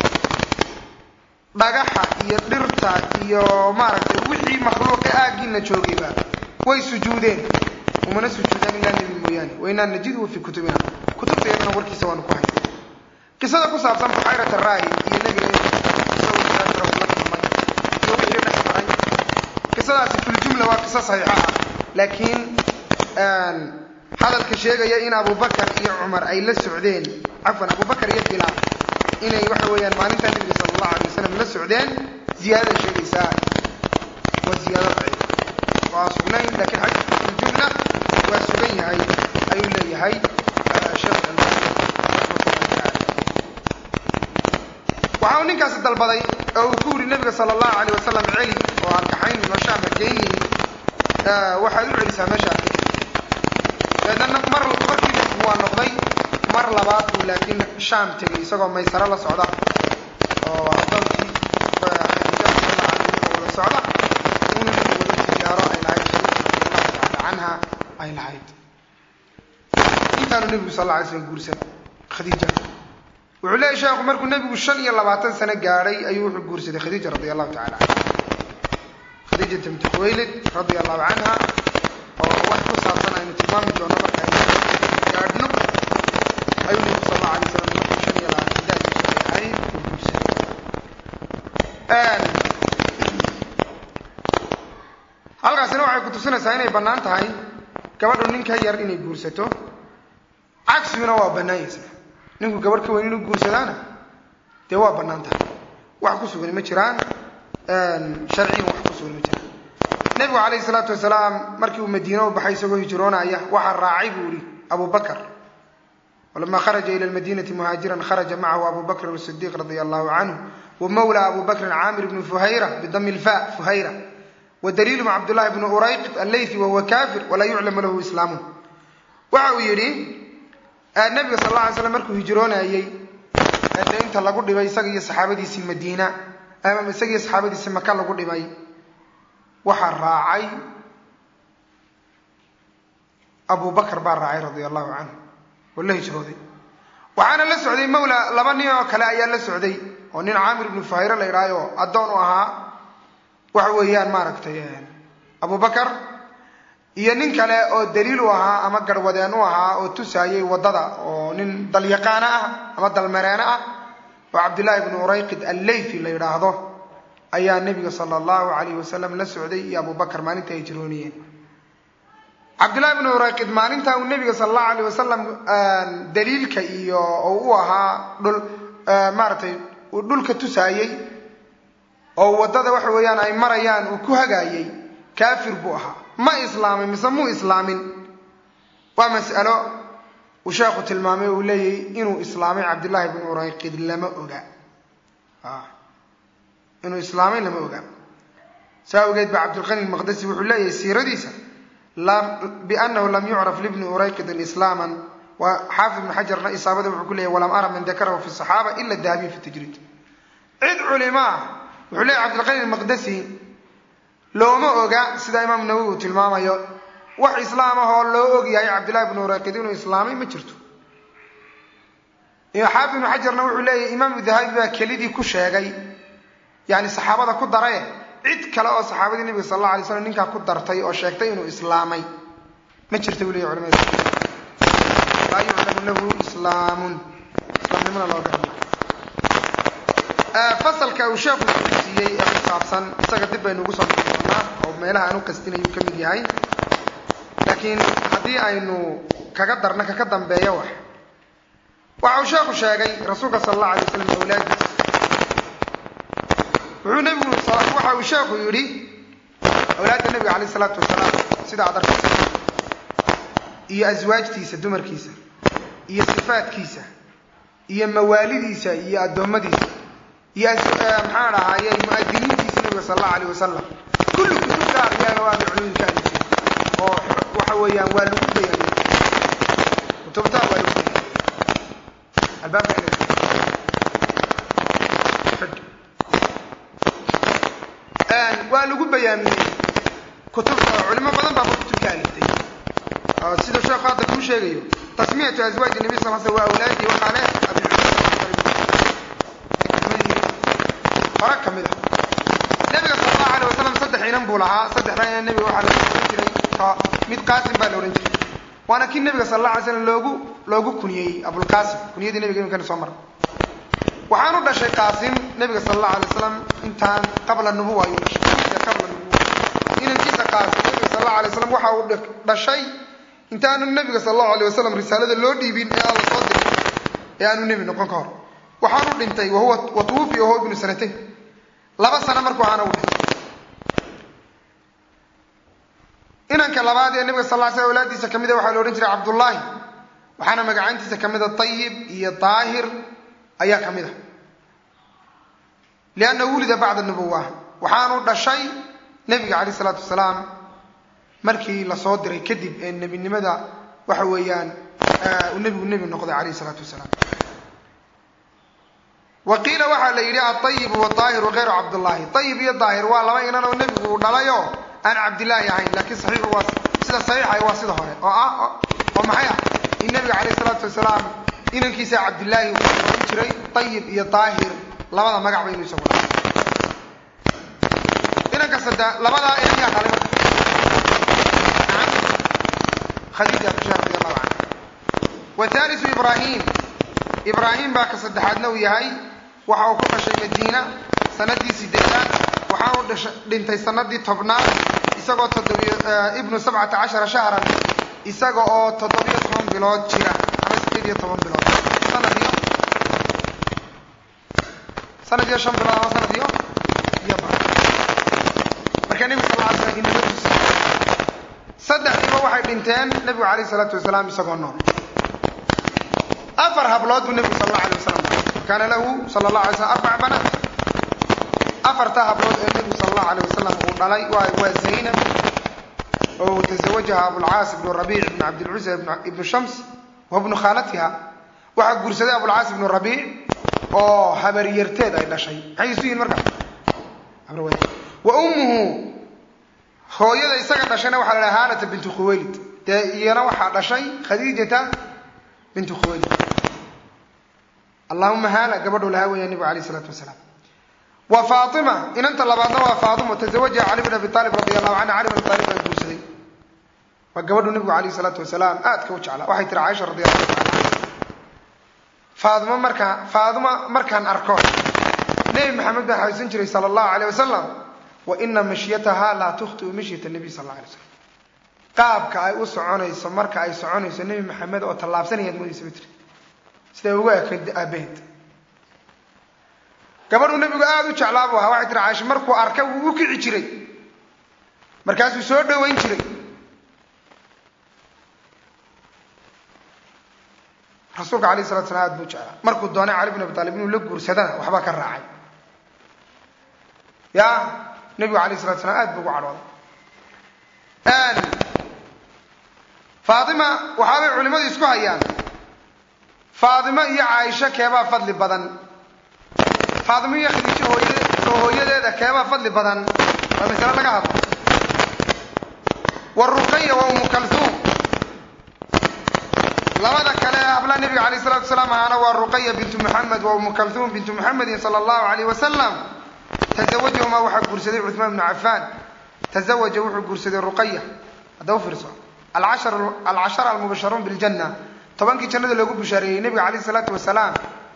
dhagaxa iyo dhirta iyo maaragtay wixii makhluuqa aaggiina joogayba way sujuudeen umana sujuudaan ilaa nebi mooyaane wainaa najiduhu fii kutubina kutubta iyadana warkiisa waanu ku hayna qisada ku saabsan buxayrat araayi iyo nebiga isagoo la kulmay iyo wixii dhex maray qisadaasi filjumla waa qiso saxiixa ah laakiin hadalka sheegaya in abubakar iyo cumar ay la socdeen cafwan abubakar iyo bilaal inay waxa weeyaan maalinta nebiga sala allahu alay wasalam la socdeen ziyaadada sheegaysaa waa ziyaado daciif waa sugnayn lakiin xadiidka filjumla waa sugan yahay ayuu leeyahay sheekh waxa uu ninkaasi dalbaday oo uu ku yidhi nebiga sala allahu alayh wasalam celi oo arkaxayn noshaama geyni waxaad u celisaa meesha deedna mar markii nebigu waa noqday mar labaad buu laakiin shaam tegay isagoo maysaro la socda oo adoonkii wada socda unu nebigu wada tijaaro ay lahayd khadiija radiallahu tacaala canha ay lahayd intaanu nebigu sal alla alay slam guursan khadiija wuxuu leeyahy sheekhu markuu nebigu shan iyo labaatan sano gaadhay ayuu wuxuu guursaday khadiija radi allahu tacala canha khadiijata binti khuwaylid radia allahu canha oo wax ku saabsan aynu tilmaami doono marka aynu gaadhno ayuu nebigu sal allahu alay slam markuu shan iyo labaatan daadiisu ay ahayd uu guursaday halkaasina waxay ku tusinaysaa inay bannaan tahay gabadhu nin ka yar inay guursato cagsiguna waa bannaanyaysa ninku gabadh ka weyn inuu guursadaana dee waa bannaan tahay wax ku sugan ma jiraan sharciyan wax ku sugan ma jiraan nebigu calayhi salaatu wasalaam markii uu madiine u baxay isagoo hijroonaya waxaa raacay buu yihi abu bakar walama kharaja ila lmadinati muhaajiran kharaja macahu abu bakrin asidiiq radia allahu canhu wa mawla abu bakrin caamir bnu fuhayra bidami lfa fuhayra wadaliilum cabdullahi bnu urayqit alleythi wahuwa kafir walaa yuclamu lahu islaamu waxa uu yidhi nabiga sal alla alay slam markuu hijroonayey dee inta lagu dhibay isaga iyo saxaabadiisii madiina ama isaga iyo saxaabadiisii maka lagu dhibay waxaa raacay abu bakar baa raacay radia allahu canhu oo la hijrooday waxaana la socday mawla laba nin oo kale ayaa la socday oo nin caamir ibnu fahayre la idhaayo addoon u ahaa waxa weeyaan maaragtay abu bakar iyo nin kale oo daliil u ahaa ama garwadeen u ahaa oo tusaayay waddada oo nin dalyaqaano ah ama dalmareeno ah oo cabdullaahi bnu urayqid alleythi la yidhaahdo ayaa nebiga sala allahu calayhi wasalam la socday iyo abubakar maalinta ay jirooniyeen cabdullaahi bnu urayqid maalinta uu nebiga sala allahu alayh wasalam daliilka iyo oo u ahaa dhul maaragtay uu dhulka tusaayey oo waddada waxa weeyaan ay marayaan uu ku hagaayey kaafir buu ahaa ma islaamin mise muu islaamin waa mas'alo uu sheekhu tilmaamay uu leeyahy inuu islaamay cabdullaahi bnu urayqid lama oga inuu islaamay lama oga saa awgeed ba cabdilqani maqdasi wuxuu leeyahay siiradiisa biannahu lam yucraf libni urayqidin islaaman waa xaafid ibnu xajarna isaabada wuxuu ku leeyahy walam ara man dakarahu fi saxaaba ila dahabiyin fi tajriid cid culimaa wuxuu leeyahy cabdilqani maqdasi looma oga sida imaam nawowi uu tilmaamayo wax islaam ah oo loo og yahay cabdillahi bnu urayqid inuu islaamay ma jirto xaafid ibnu xajarna wuxuu leeyahy imaamu dahabi baa kelidii ku sheegay yani saxaabada ku darae cid kale oo saxaabadii nebiga sal alla alay slam ninkaa ku dartay oo sheegtay inuu islaamay ma jirta buu leyahy culamada laa yuclamu lahu islaamun islaamnimona loo garma fasalka uu sheekhu siiyey ee ku saabsan isaga dib baynu ugu soo noqon doonaa oo meelaha aan u qastinayuu ka mid yahay laakiin haddii aynu kaga darno kaka dambeeyo wax waxa uu sheekhu sheegay rasuulka sala allahu alay waslam awlaadiisa wuxuu nebigu waxa uu sheekhu yidhi awlaadda nebiga calayh isalaatu wasalaam sida aad arkaysa iyo aswaajtiisa dumarkiisa iyo sifaadkiisa iyo mawaalidiisa iyo addoommadiisa iyo maxaan dhahaaye mu'adiniintiisa nabiga sal allahu alayh wasalam kulli kutubta akhriyaana waa culumka alifin oo waxa weeyaan waa lagu bayaaniyey kutubta waa lagu bayaaniyey albaabka waa lagu bayaamiyey kutubta culimo badan baaba kutubka aliftay siduu sheekhu hadda kuu sheegayo tasmiyatu aswaaji nabi sal sl waa awlaadii waxaa leh hore ka mid a nabiga sal allahu alay wasalam saddex inan buu lahaa saddexda inan nabiga waxaa la ohan jiray mid qaasim baa la odhan jiray waana kii nabiga sal alla alay slam loogu loogu kuniyeyey abulqaasim kuniyadii nabiga imikana soo mara waxaanu dhashay qaasim nabiga sal allahu alay wasalam intaan qabla nubuwa ayuu dhashay qabla nubuwa inankiisa qaasim nabiga sal allahu alay wasalam waxa uu dhashay intaanu nabiga sal allahu alay wasalam risaalada loo dhiibin ee aan la soo dirin ee aanu nebi noqon ka hor waxaanu dhintay wahuwa watuwufiya wahuwa ibnu sanatayn laba sano markuu ahaana uu dhintay inanka labaad ee nabiga sal ly slam awlaadiisa kamida waxaa la odhan jiray cabdullaahi waxaana magacaantiisa kamida ayib iyo daahir ayaa ka mid a liannahu wulida bacda nubuwa waxaanu dhashay nebiga calayh isalaatu wasalaam markii lasoo diray kadib ee nebinimada waxa weeyaan uu nebigu nebi noqday calayh isalaatu wasalaam wa qiila waxaa la yidhi aayibu waaahiru hayru cabdullaahi ayib iyo daahir waa laba inan oo nebigu uu dhalayo aan cabdillaahi ahayn laakiin saxiixu waa sida saxiixa waa sida hore oo ah oo maxay ah in nebiga calayh isalaatu wasalaam inankiisa cabdillaahi uu oran jiray ayib iyo daahir labada magac ba inuu isagu dhahay inanka sadde labadaa inan yaa dhalay marka khadiija bishaar radi allahu canha wa thalisu ibraahim ibraahim baa ka saddexaadna uu yahay waxa uu ku dhashay madiina sanadii sideedaad waxaanu dhintay sanadii tobnaad isagoo ibnu sabcata cashara shahran isaga oo toddobiyo toban bilood jira ama sideed iyo toban bilood sanadiyo sanadiyo shan bilood ama sanadiyo iyo bar marka nebigu sal ly slam inaga tusi saddexdiiba waxay dhinteen nebigu calayh isalaatu wasalaam isagoo nool afar hablood buu nebigu sal alla alay wasalam kaana lahu sala allah alay slam arbac banaat afarta hablood ee nebigu sal allahu alay wasalam uu dhalay waa waa zaynab oo tazawajaha abulcaas ibnu rabiic ibnu cabdilcusa ibnu shams wa bnu khaalatiha waxaa guursaday abulcaas ibnu rabiic oo habaryarteed ay dhashay maxay isu yihin marka wa ummuhu hooyada isaga dhashayna waxaa la dhaha haalata bintu khuwaylid dee iyana waxaa dhashay khadiijata bintu khuwaylid allahuma haala gabadhuu lahaa weeya nebigu alayh isalaatu wasalaam wa faatima inanta labaadna waa faatima tazawajaha cali bin abi aalib radi allahu canha cali bin abi aalib baa guursaday waa gabadhuu nebigu alayh isalaatu wasalaam aadka u jeclaa waxay tiri caaisha radi allahu taala canha faadimo markaa faadimo markaan arko nebi maxamed baa xaysan jiray sala allahu alayh wasalam wa ina mashyataha laa tukhtiu mashyata nabiy sal alla alay slam qaabka ay u soconayso marka ay soconayso nebi maxamed oo tallaabsanayaad moodaysa ba tiri siday ugu ekayd aabaheed gabadhuu nebigu aada u jeclaa buu ahaa waxay tiri caaisha markuu arkay wuu u kici jiray markaasuu soo dhoweyn jiray rasuulka alayh salatu slam aad buu jeclaa markuu doonay cali bin abi taalib inuu la guursadana waxbaa ka raacay ya nebigu alayh salatu slam aad buu ugu cadhooday faatima waxaabay culimmadu isku hayaan faatimo iyo caaisho keebaa fadli badan faatimo iyo khadiijo hooyade oo hooyadeeda keebaa fadli badan waa masale laga hadlo wa ruqaya wa umu kalhuum labada kale ee hablaha nebiga alayh salatu wasalaam ahaana waa ruqaya bintu muxamed wa umu kalhuum bintu muxamedin sala allahu alayh wasalam tazawajahumaa waxaa guursaday cuثmaan bnu cafaan tazawaja wuxuu guursaday ruqaya hadda u fiirso alcashara almubasharuun biljana tobankii jannada loogu bushaareeyey nebiga calayh isalaatu wasalaam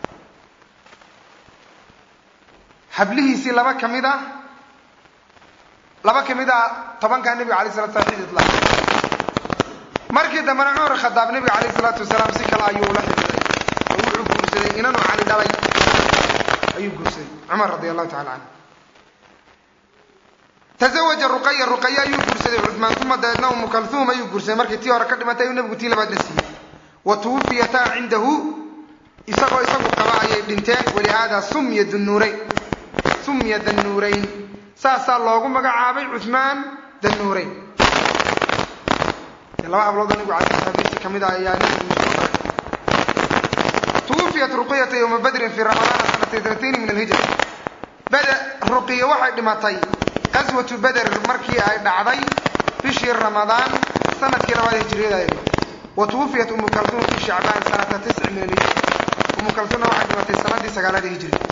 hablihiisii laba ka mid a laba ka mid a tobankaa nebiga alay salatu slam xidid laha markii dambena cumar khadaab nebiga calayh isalaatu wasalaam si kale ayuu ula xidhiday oo wuxuu guursaday inanuu cali dhalay ayuu guursaday cumar radi allahu tacala canhu tazawaja ruqaya ruqaya ayuu guursaday cuثmaan uma dabeedna umu kalhuum ayuu guursaday markii tii hore ka dhimatay ayuu nebigu tii labaadna siiyey wa tuwufiyataa cindahu isagoo isagu qaba ayay dhinteen walihaada sumya dunuurayn sumya danuurayn saasaa loogu magacaabay cuثmaan danuurayn laba habloodoo nebigu alay sl kamid ah ayaa nebigu tuwufiyat ruqiyata yowma badrin fii ramadaana sanata itnatayni min alhijra bede ruqiya waxay dhimatay qaswatu beder markii ay dhacday bishii ramadaan sanadkii labaad hijriyada ay wa tuwufiyat umu kalsuum fi shacbaan sanata tisci min alhijri umu kalsuumna waxay dhimatay sanadii sagaalaad ee hijriga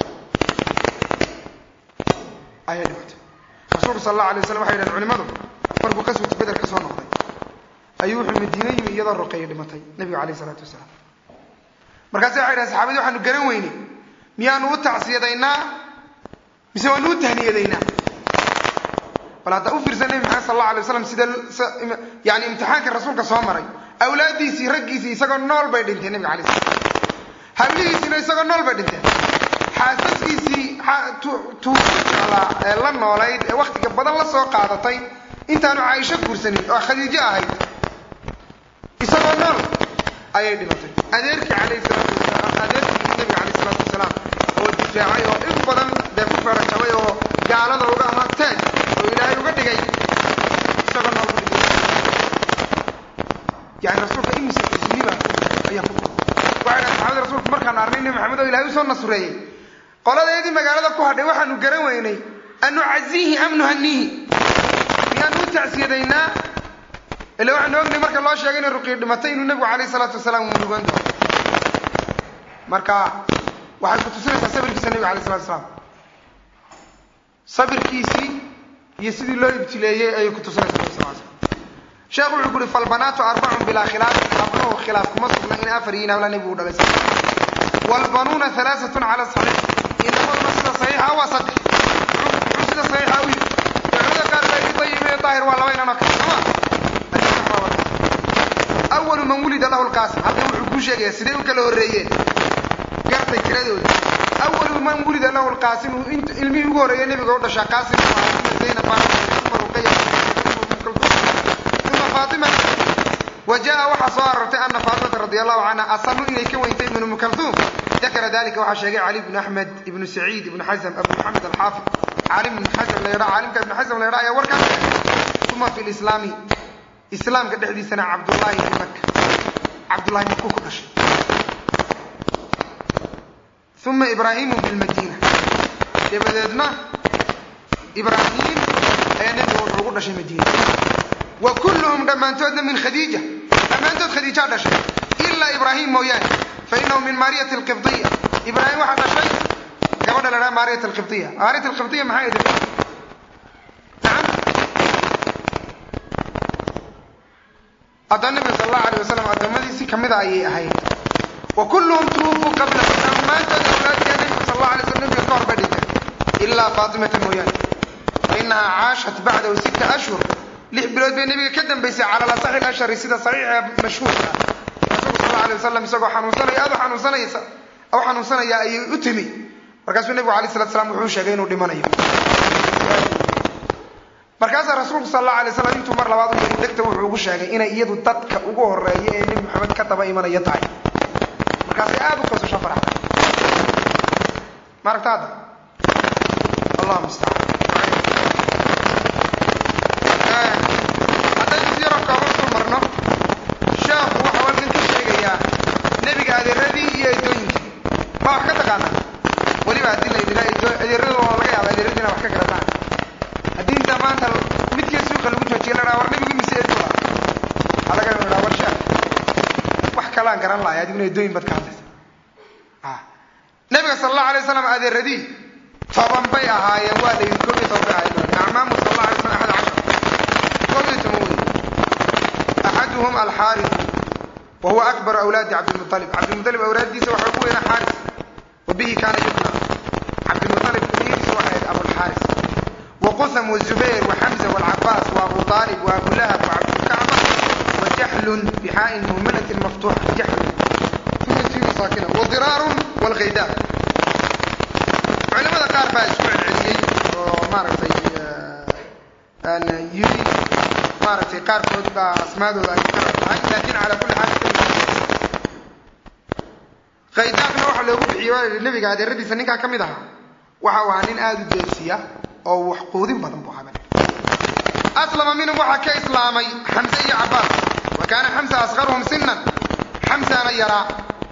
ayay dhimatay rasuulku sal allahu alay waslam waxay yidhahen culimadu markuu qaswatu beder ka soo noqday ayuu wuxuu madiine yimi iyadoo roqeeya dhimatay nebigu calayh isalaatu wasalaam markaasi waxay yidhahen saxaabadii waxaanu garan weynay miyaanu u tacsiyadaynaa mise waanu u tahniyadaynaa bal hadda u fiirsan nebi maxamed sal alla alay waslam sida yani imtixaanka rasuulka soo maray awlaaddiisii raggiisii isagoo nool bay dhinteen nebiga alay slam hablihiisiina isagoo nool bay dhinteen xaasaskiisii tuuala la noolayd ee waktiga badan la soo qaadatay intaanu caaisho guursanin oo khadiijo ahayd isagoo nool ayay dhimatay adeerkii alayh salaatu wasalaam adeerkii nebiga calayh salaatu wasalaam oo difaacay oo in badan dee ku feerajabay oo gaalada uga ahaa taaj oo ilaahay uga dhigay isagoo nool ku dhigay yani rasuulka imise xusniba ayaa ku waxay dhahay saxaabada rasuulku markaan arnay nebi maxamed oo ilahay usoo nasureeyey qoladeedii magaalada ku hadhay waxaanu garan weynay an nucaziihi am nuhaniihi miyaanu u tacsiyadaynaa ila waxaanu ognay marka loo sheegay inay ruqiy dhimatay inuu nebigu calayh salaatu wasalaam uu murugan doono marka waxay ku tusinaysaa sabirkiisa nebiga alay salatu wasalaam sabirkiisii iyo sidii loo ibtileeyey ayay ku tusinaysaa nebi sal slam sheekhu wuxuu ku uhi falbanaatu arbacun bilaa khilaaf habnuhu khilaaf kuma sugna in afar yihiin habla nebigu u dhalay wlbanuuna alaaatun cala saxiix inamaduna sida saxiixa waa saddex muxuu sida saxiixa u yidhi culimada qaar baa yidhi dayib iyo daahir waa laba inan oo kale sooma awalu man wulida lahu lqaasim hadda wuxuu kuu sheegaya sidee u kala horreeyeen gartay tiradooda awalu man wulida lahu lqaasim ilmihii ugu horreeya nebiga u dhashaa qaasim zaynab ruqaya uma faatima وجاء waxaa soo arortay ana faatimata radi allahu canha asanu inay ka weyntay ibn umu kaltuum dakara dalika waxaa sheegay cali bn axmed ibnu saciid ibnu xasm abu maxamed alxaafid caalim ibn xasm la yadhaa caalimka ibn xasm la yadhaa ayaa warkaas sheegay uma fi lislaami islaamka dhexdiisana cabdullahi ibn maka cabdullahi maku ku dhashay uma ibraahimu bilmadiina dabadeedna ibraahim ayaa nebiga wuxuu ugu dhashay madiina wa kulluhum dhammaantoodna min khadiija dhammaantood khadiijaa dhashay ilaa ibraahim mooyaane fa inahu min maariyati alqibdiya ibraahim waxaa dhashay gabadha la dhaha maariyat alqibdiya maariyat alqibdiya maxay ahayd nacam haddana nabiga sal allahu alayh wasalam addoommadiisi kamida ayay ahayd wa kulluhum tuwufuu qablahu dhammaantood awlaadkiya nabiga sal allahu alay slam nabiga ka hor bay dhintay ilaa faatimata mooyaane fa inahaa caashat bacdahu sita ashhur lix bilood bay nabiga ka dambaysay cala lasaxi ashari sida saxiixa mashhuurka rasuulku sal alay wasalam isagoo xanuunsanaya aad u xanuunsanaysa u xanuunsanaya ayay u timi markaasuu nebigu alay salatu slam wuxuu sheegay inuu dhimanayo markaasaa rasuulku sal allahu alay slam intuu mar labaad u yiri degta wuxuu ugu sheegay inay iyadu dadka ugu horeeya ee nebi maxamed ka daba imanaya tahay markaasay aada u qosasho faraxda ma aragta hadda allah mustacaan haddaynu si yaroo kooban ku marno sheekhu waxau halkan ka sheegayaa nebiga adeeradii iyo eedooyinkii ma wax ka taqaanaa weliba haddii la yidhahdo adeerada oo laga yaaba adeeradiina wax ka garataan haddii inta maanta midkii suuqa lagu joojiye la dhaha war nebigu mise eedula waxaa laga dhaha war sheekh wax kalaan garan lahay adiguna eedooyin baad ka hadlaysa nebiga sala allahu alay wasalam adeeradii toban bay ahaayeen waa la yidhi koob iyo toban bay ahaayeen acmaamu sal allahu alay wasalam axad cashar axaduhum alxaaris wa huwa akbar awlaadi cabdilmualib cabdilmualib awlaaddiisa waxaa ugu weynaa xaaris wa bihi kaana yubna cabdilmualib kunyadiisa waxay ahayd abulxaaris wa qusam wazubayr wa xamza walcabaas wa abu aalib wa abu lahab wa cabdulkacba wa jaxlun bixaa'in muhmanatin maftuuxa jaxlun uma saakina wa diraarun walghaydaab culimada qaar baa isku celceliyey oo maaragtay yiri maaragtay qaarkood baa asmaadooda ay mukarab tahay laakiin calaa kulli xaal khaydaaqna waxa loogu bixiye waa yihi nebiga adeeradiisa ninkaa ka mid ahaa waxa uu ahaa nin aada u deersiya oo wax quudin badan buu ahaa aslama minhum waxaa ka islaamay xamse iyo cabaas wa kaana xamsa asqaruhum sinan xamsana yaraa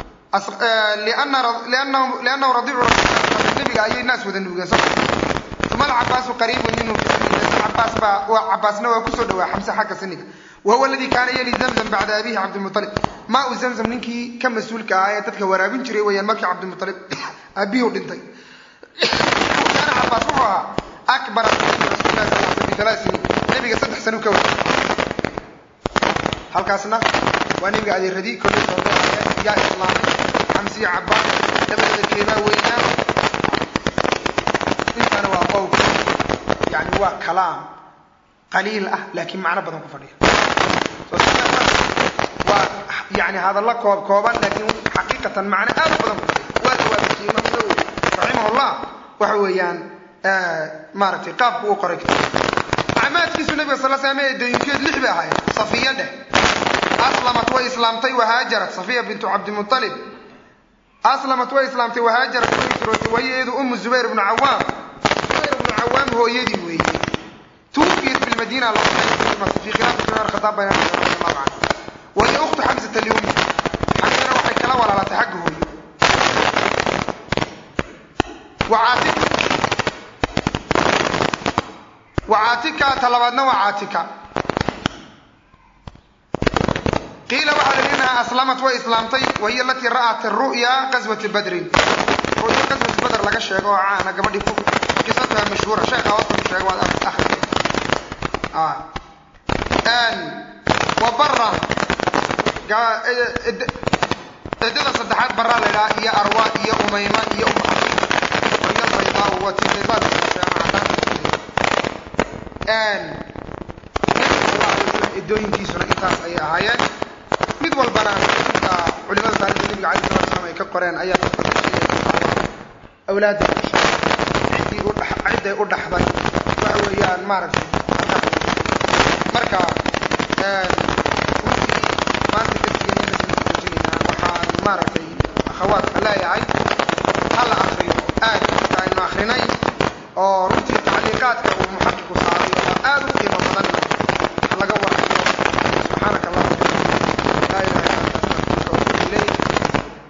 liannahu radiicu nabiga ayay naas wada nuugeen soo uma alcabaasu qariibun minhu fi cabaas baa cabaasna waa kusoo dhawaa xamse xagga siniga wahuwa aladii kaana yali zamzam bacda abihi cabdilmualib maa u zamzam ninkii ka mas-uulka ahaa ee dadka waraabin jiray weyaan markii cabdilmualib aabihii dhintay kaana cabaas wuxuu ahaa akbara rasulilah sal sl bialaa siniin nabiga saddex sano ka wada halkaasna waa nabiga adeeradii kollay soodo ahayeen yaa islaamay xamsiya cabaas labadooda keebaa weynaa intana waa qowl yani waa kalaam qaliil ah laakiin macno badan ku fadhiya waa yani hadalla koob kooban laakiin xaqiiqatan macno aad u badan ku fadhiya waa jawaabisiyey imaam nawowi raximahullah waxa weeyaan maaragtay qaabku uu qoray kitaab acmaadkiisu nabiga sal slam ee dayinkeed lix bay ahaayeen safiya dheh aslamat way islaamtay wahaajarat safiya bintu cabdimualib aslamat way islaamtay wahaajarat way hijrootay wahiyeedu umu zubayr ibnu cawaam zubayr ibnu cawaam hooyadii weeye tuufiyat bilmadiina fi khilaafi cumar khataab bayna radiallahu canhu wahiya ukhtu xamsata liummi xamsana waxay kala walaalatay xagga hooyo wacaatik wacaatika talabaadna waa caatika qiila waxaa la inaha aslamat way islaamtay wahiya alatii ra'at ru'ya qaswati badrin ru'ya qaswati badr laga sheego oo caana gabadhii ku qisatuha mashhuura sheekha hoosta ku sheega waad akhri wa bara ciddada saddexaad baraa la idhaha iyo arwa iyo umayma iyo uma wahiya albaydaa waa tii baydaad idooyinkiisuna intaas ayay ahaayeen mid walbana culimada taarikhda nabiga alay sala slam ay ka qoreen ayaa awlaada ciddii cidday u dhaxday waxa weeyaan maaragtay marka runtii maanta darsigeennajinaynaa waxaan maaragtay akhawaadka leeyahay hala akriyo aad aynu akrinay oo runtii tacliiqaadka uu muxaqiqu saaray oo aad u qiimo badan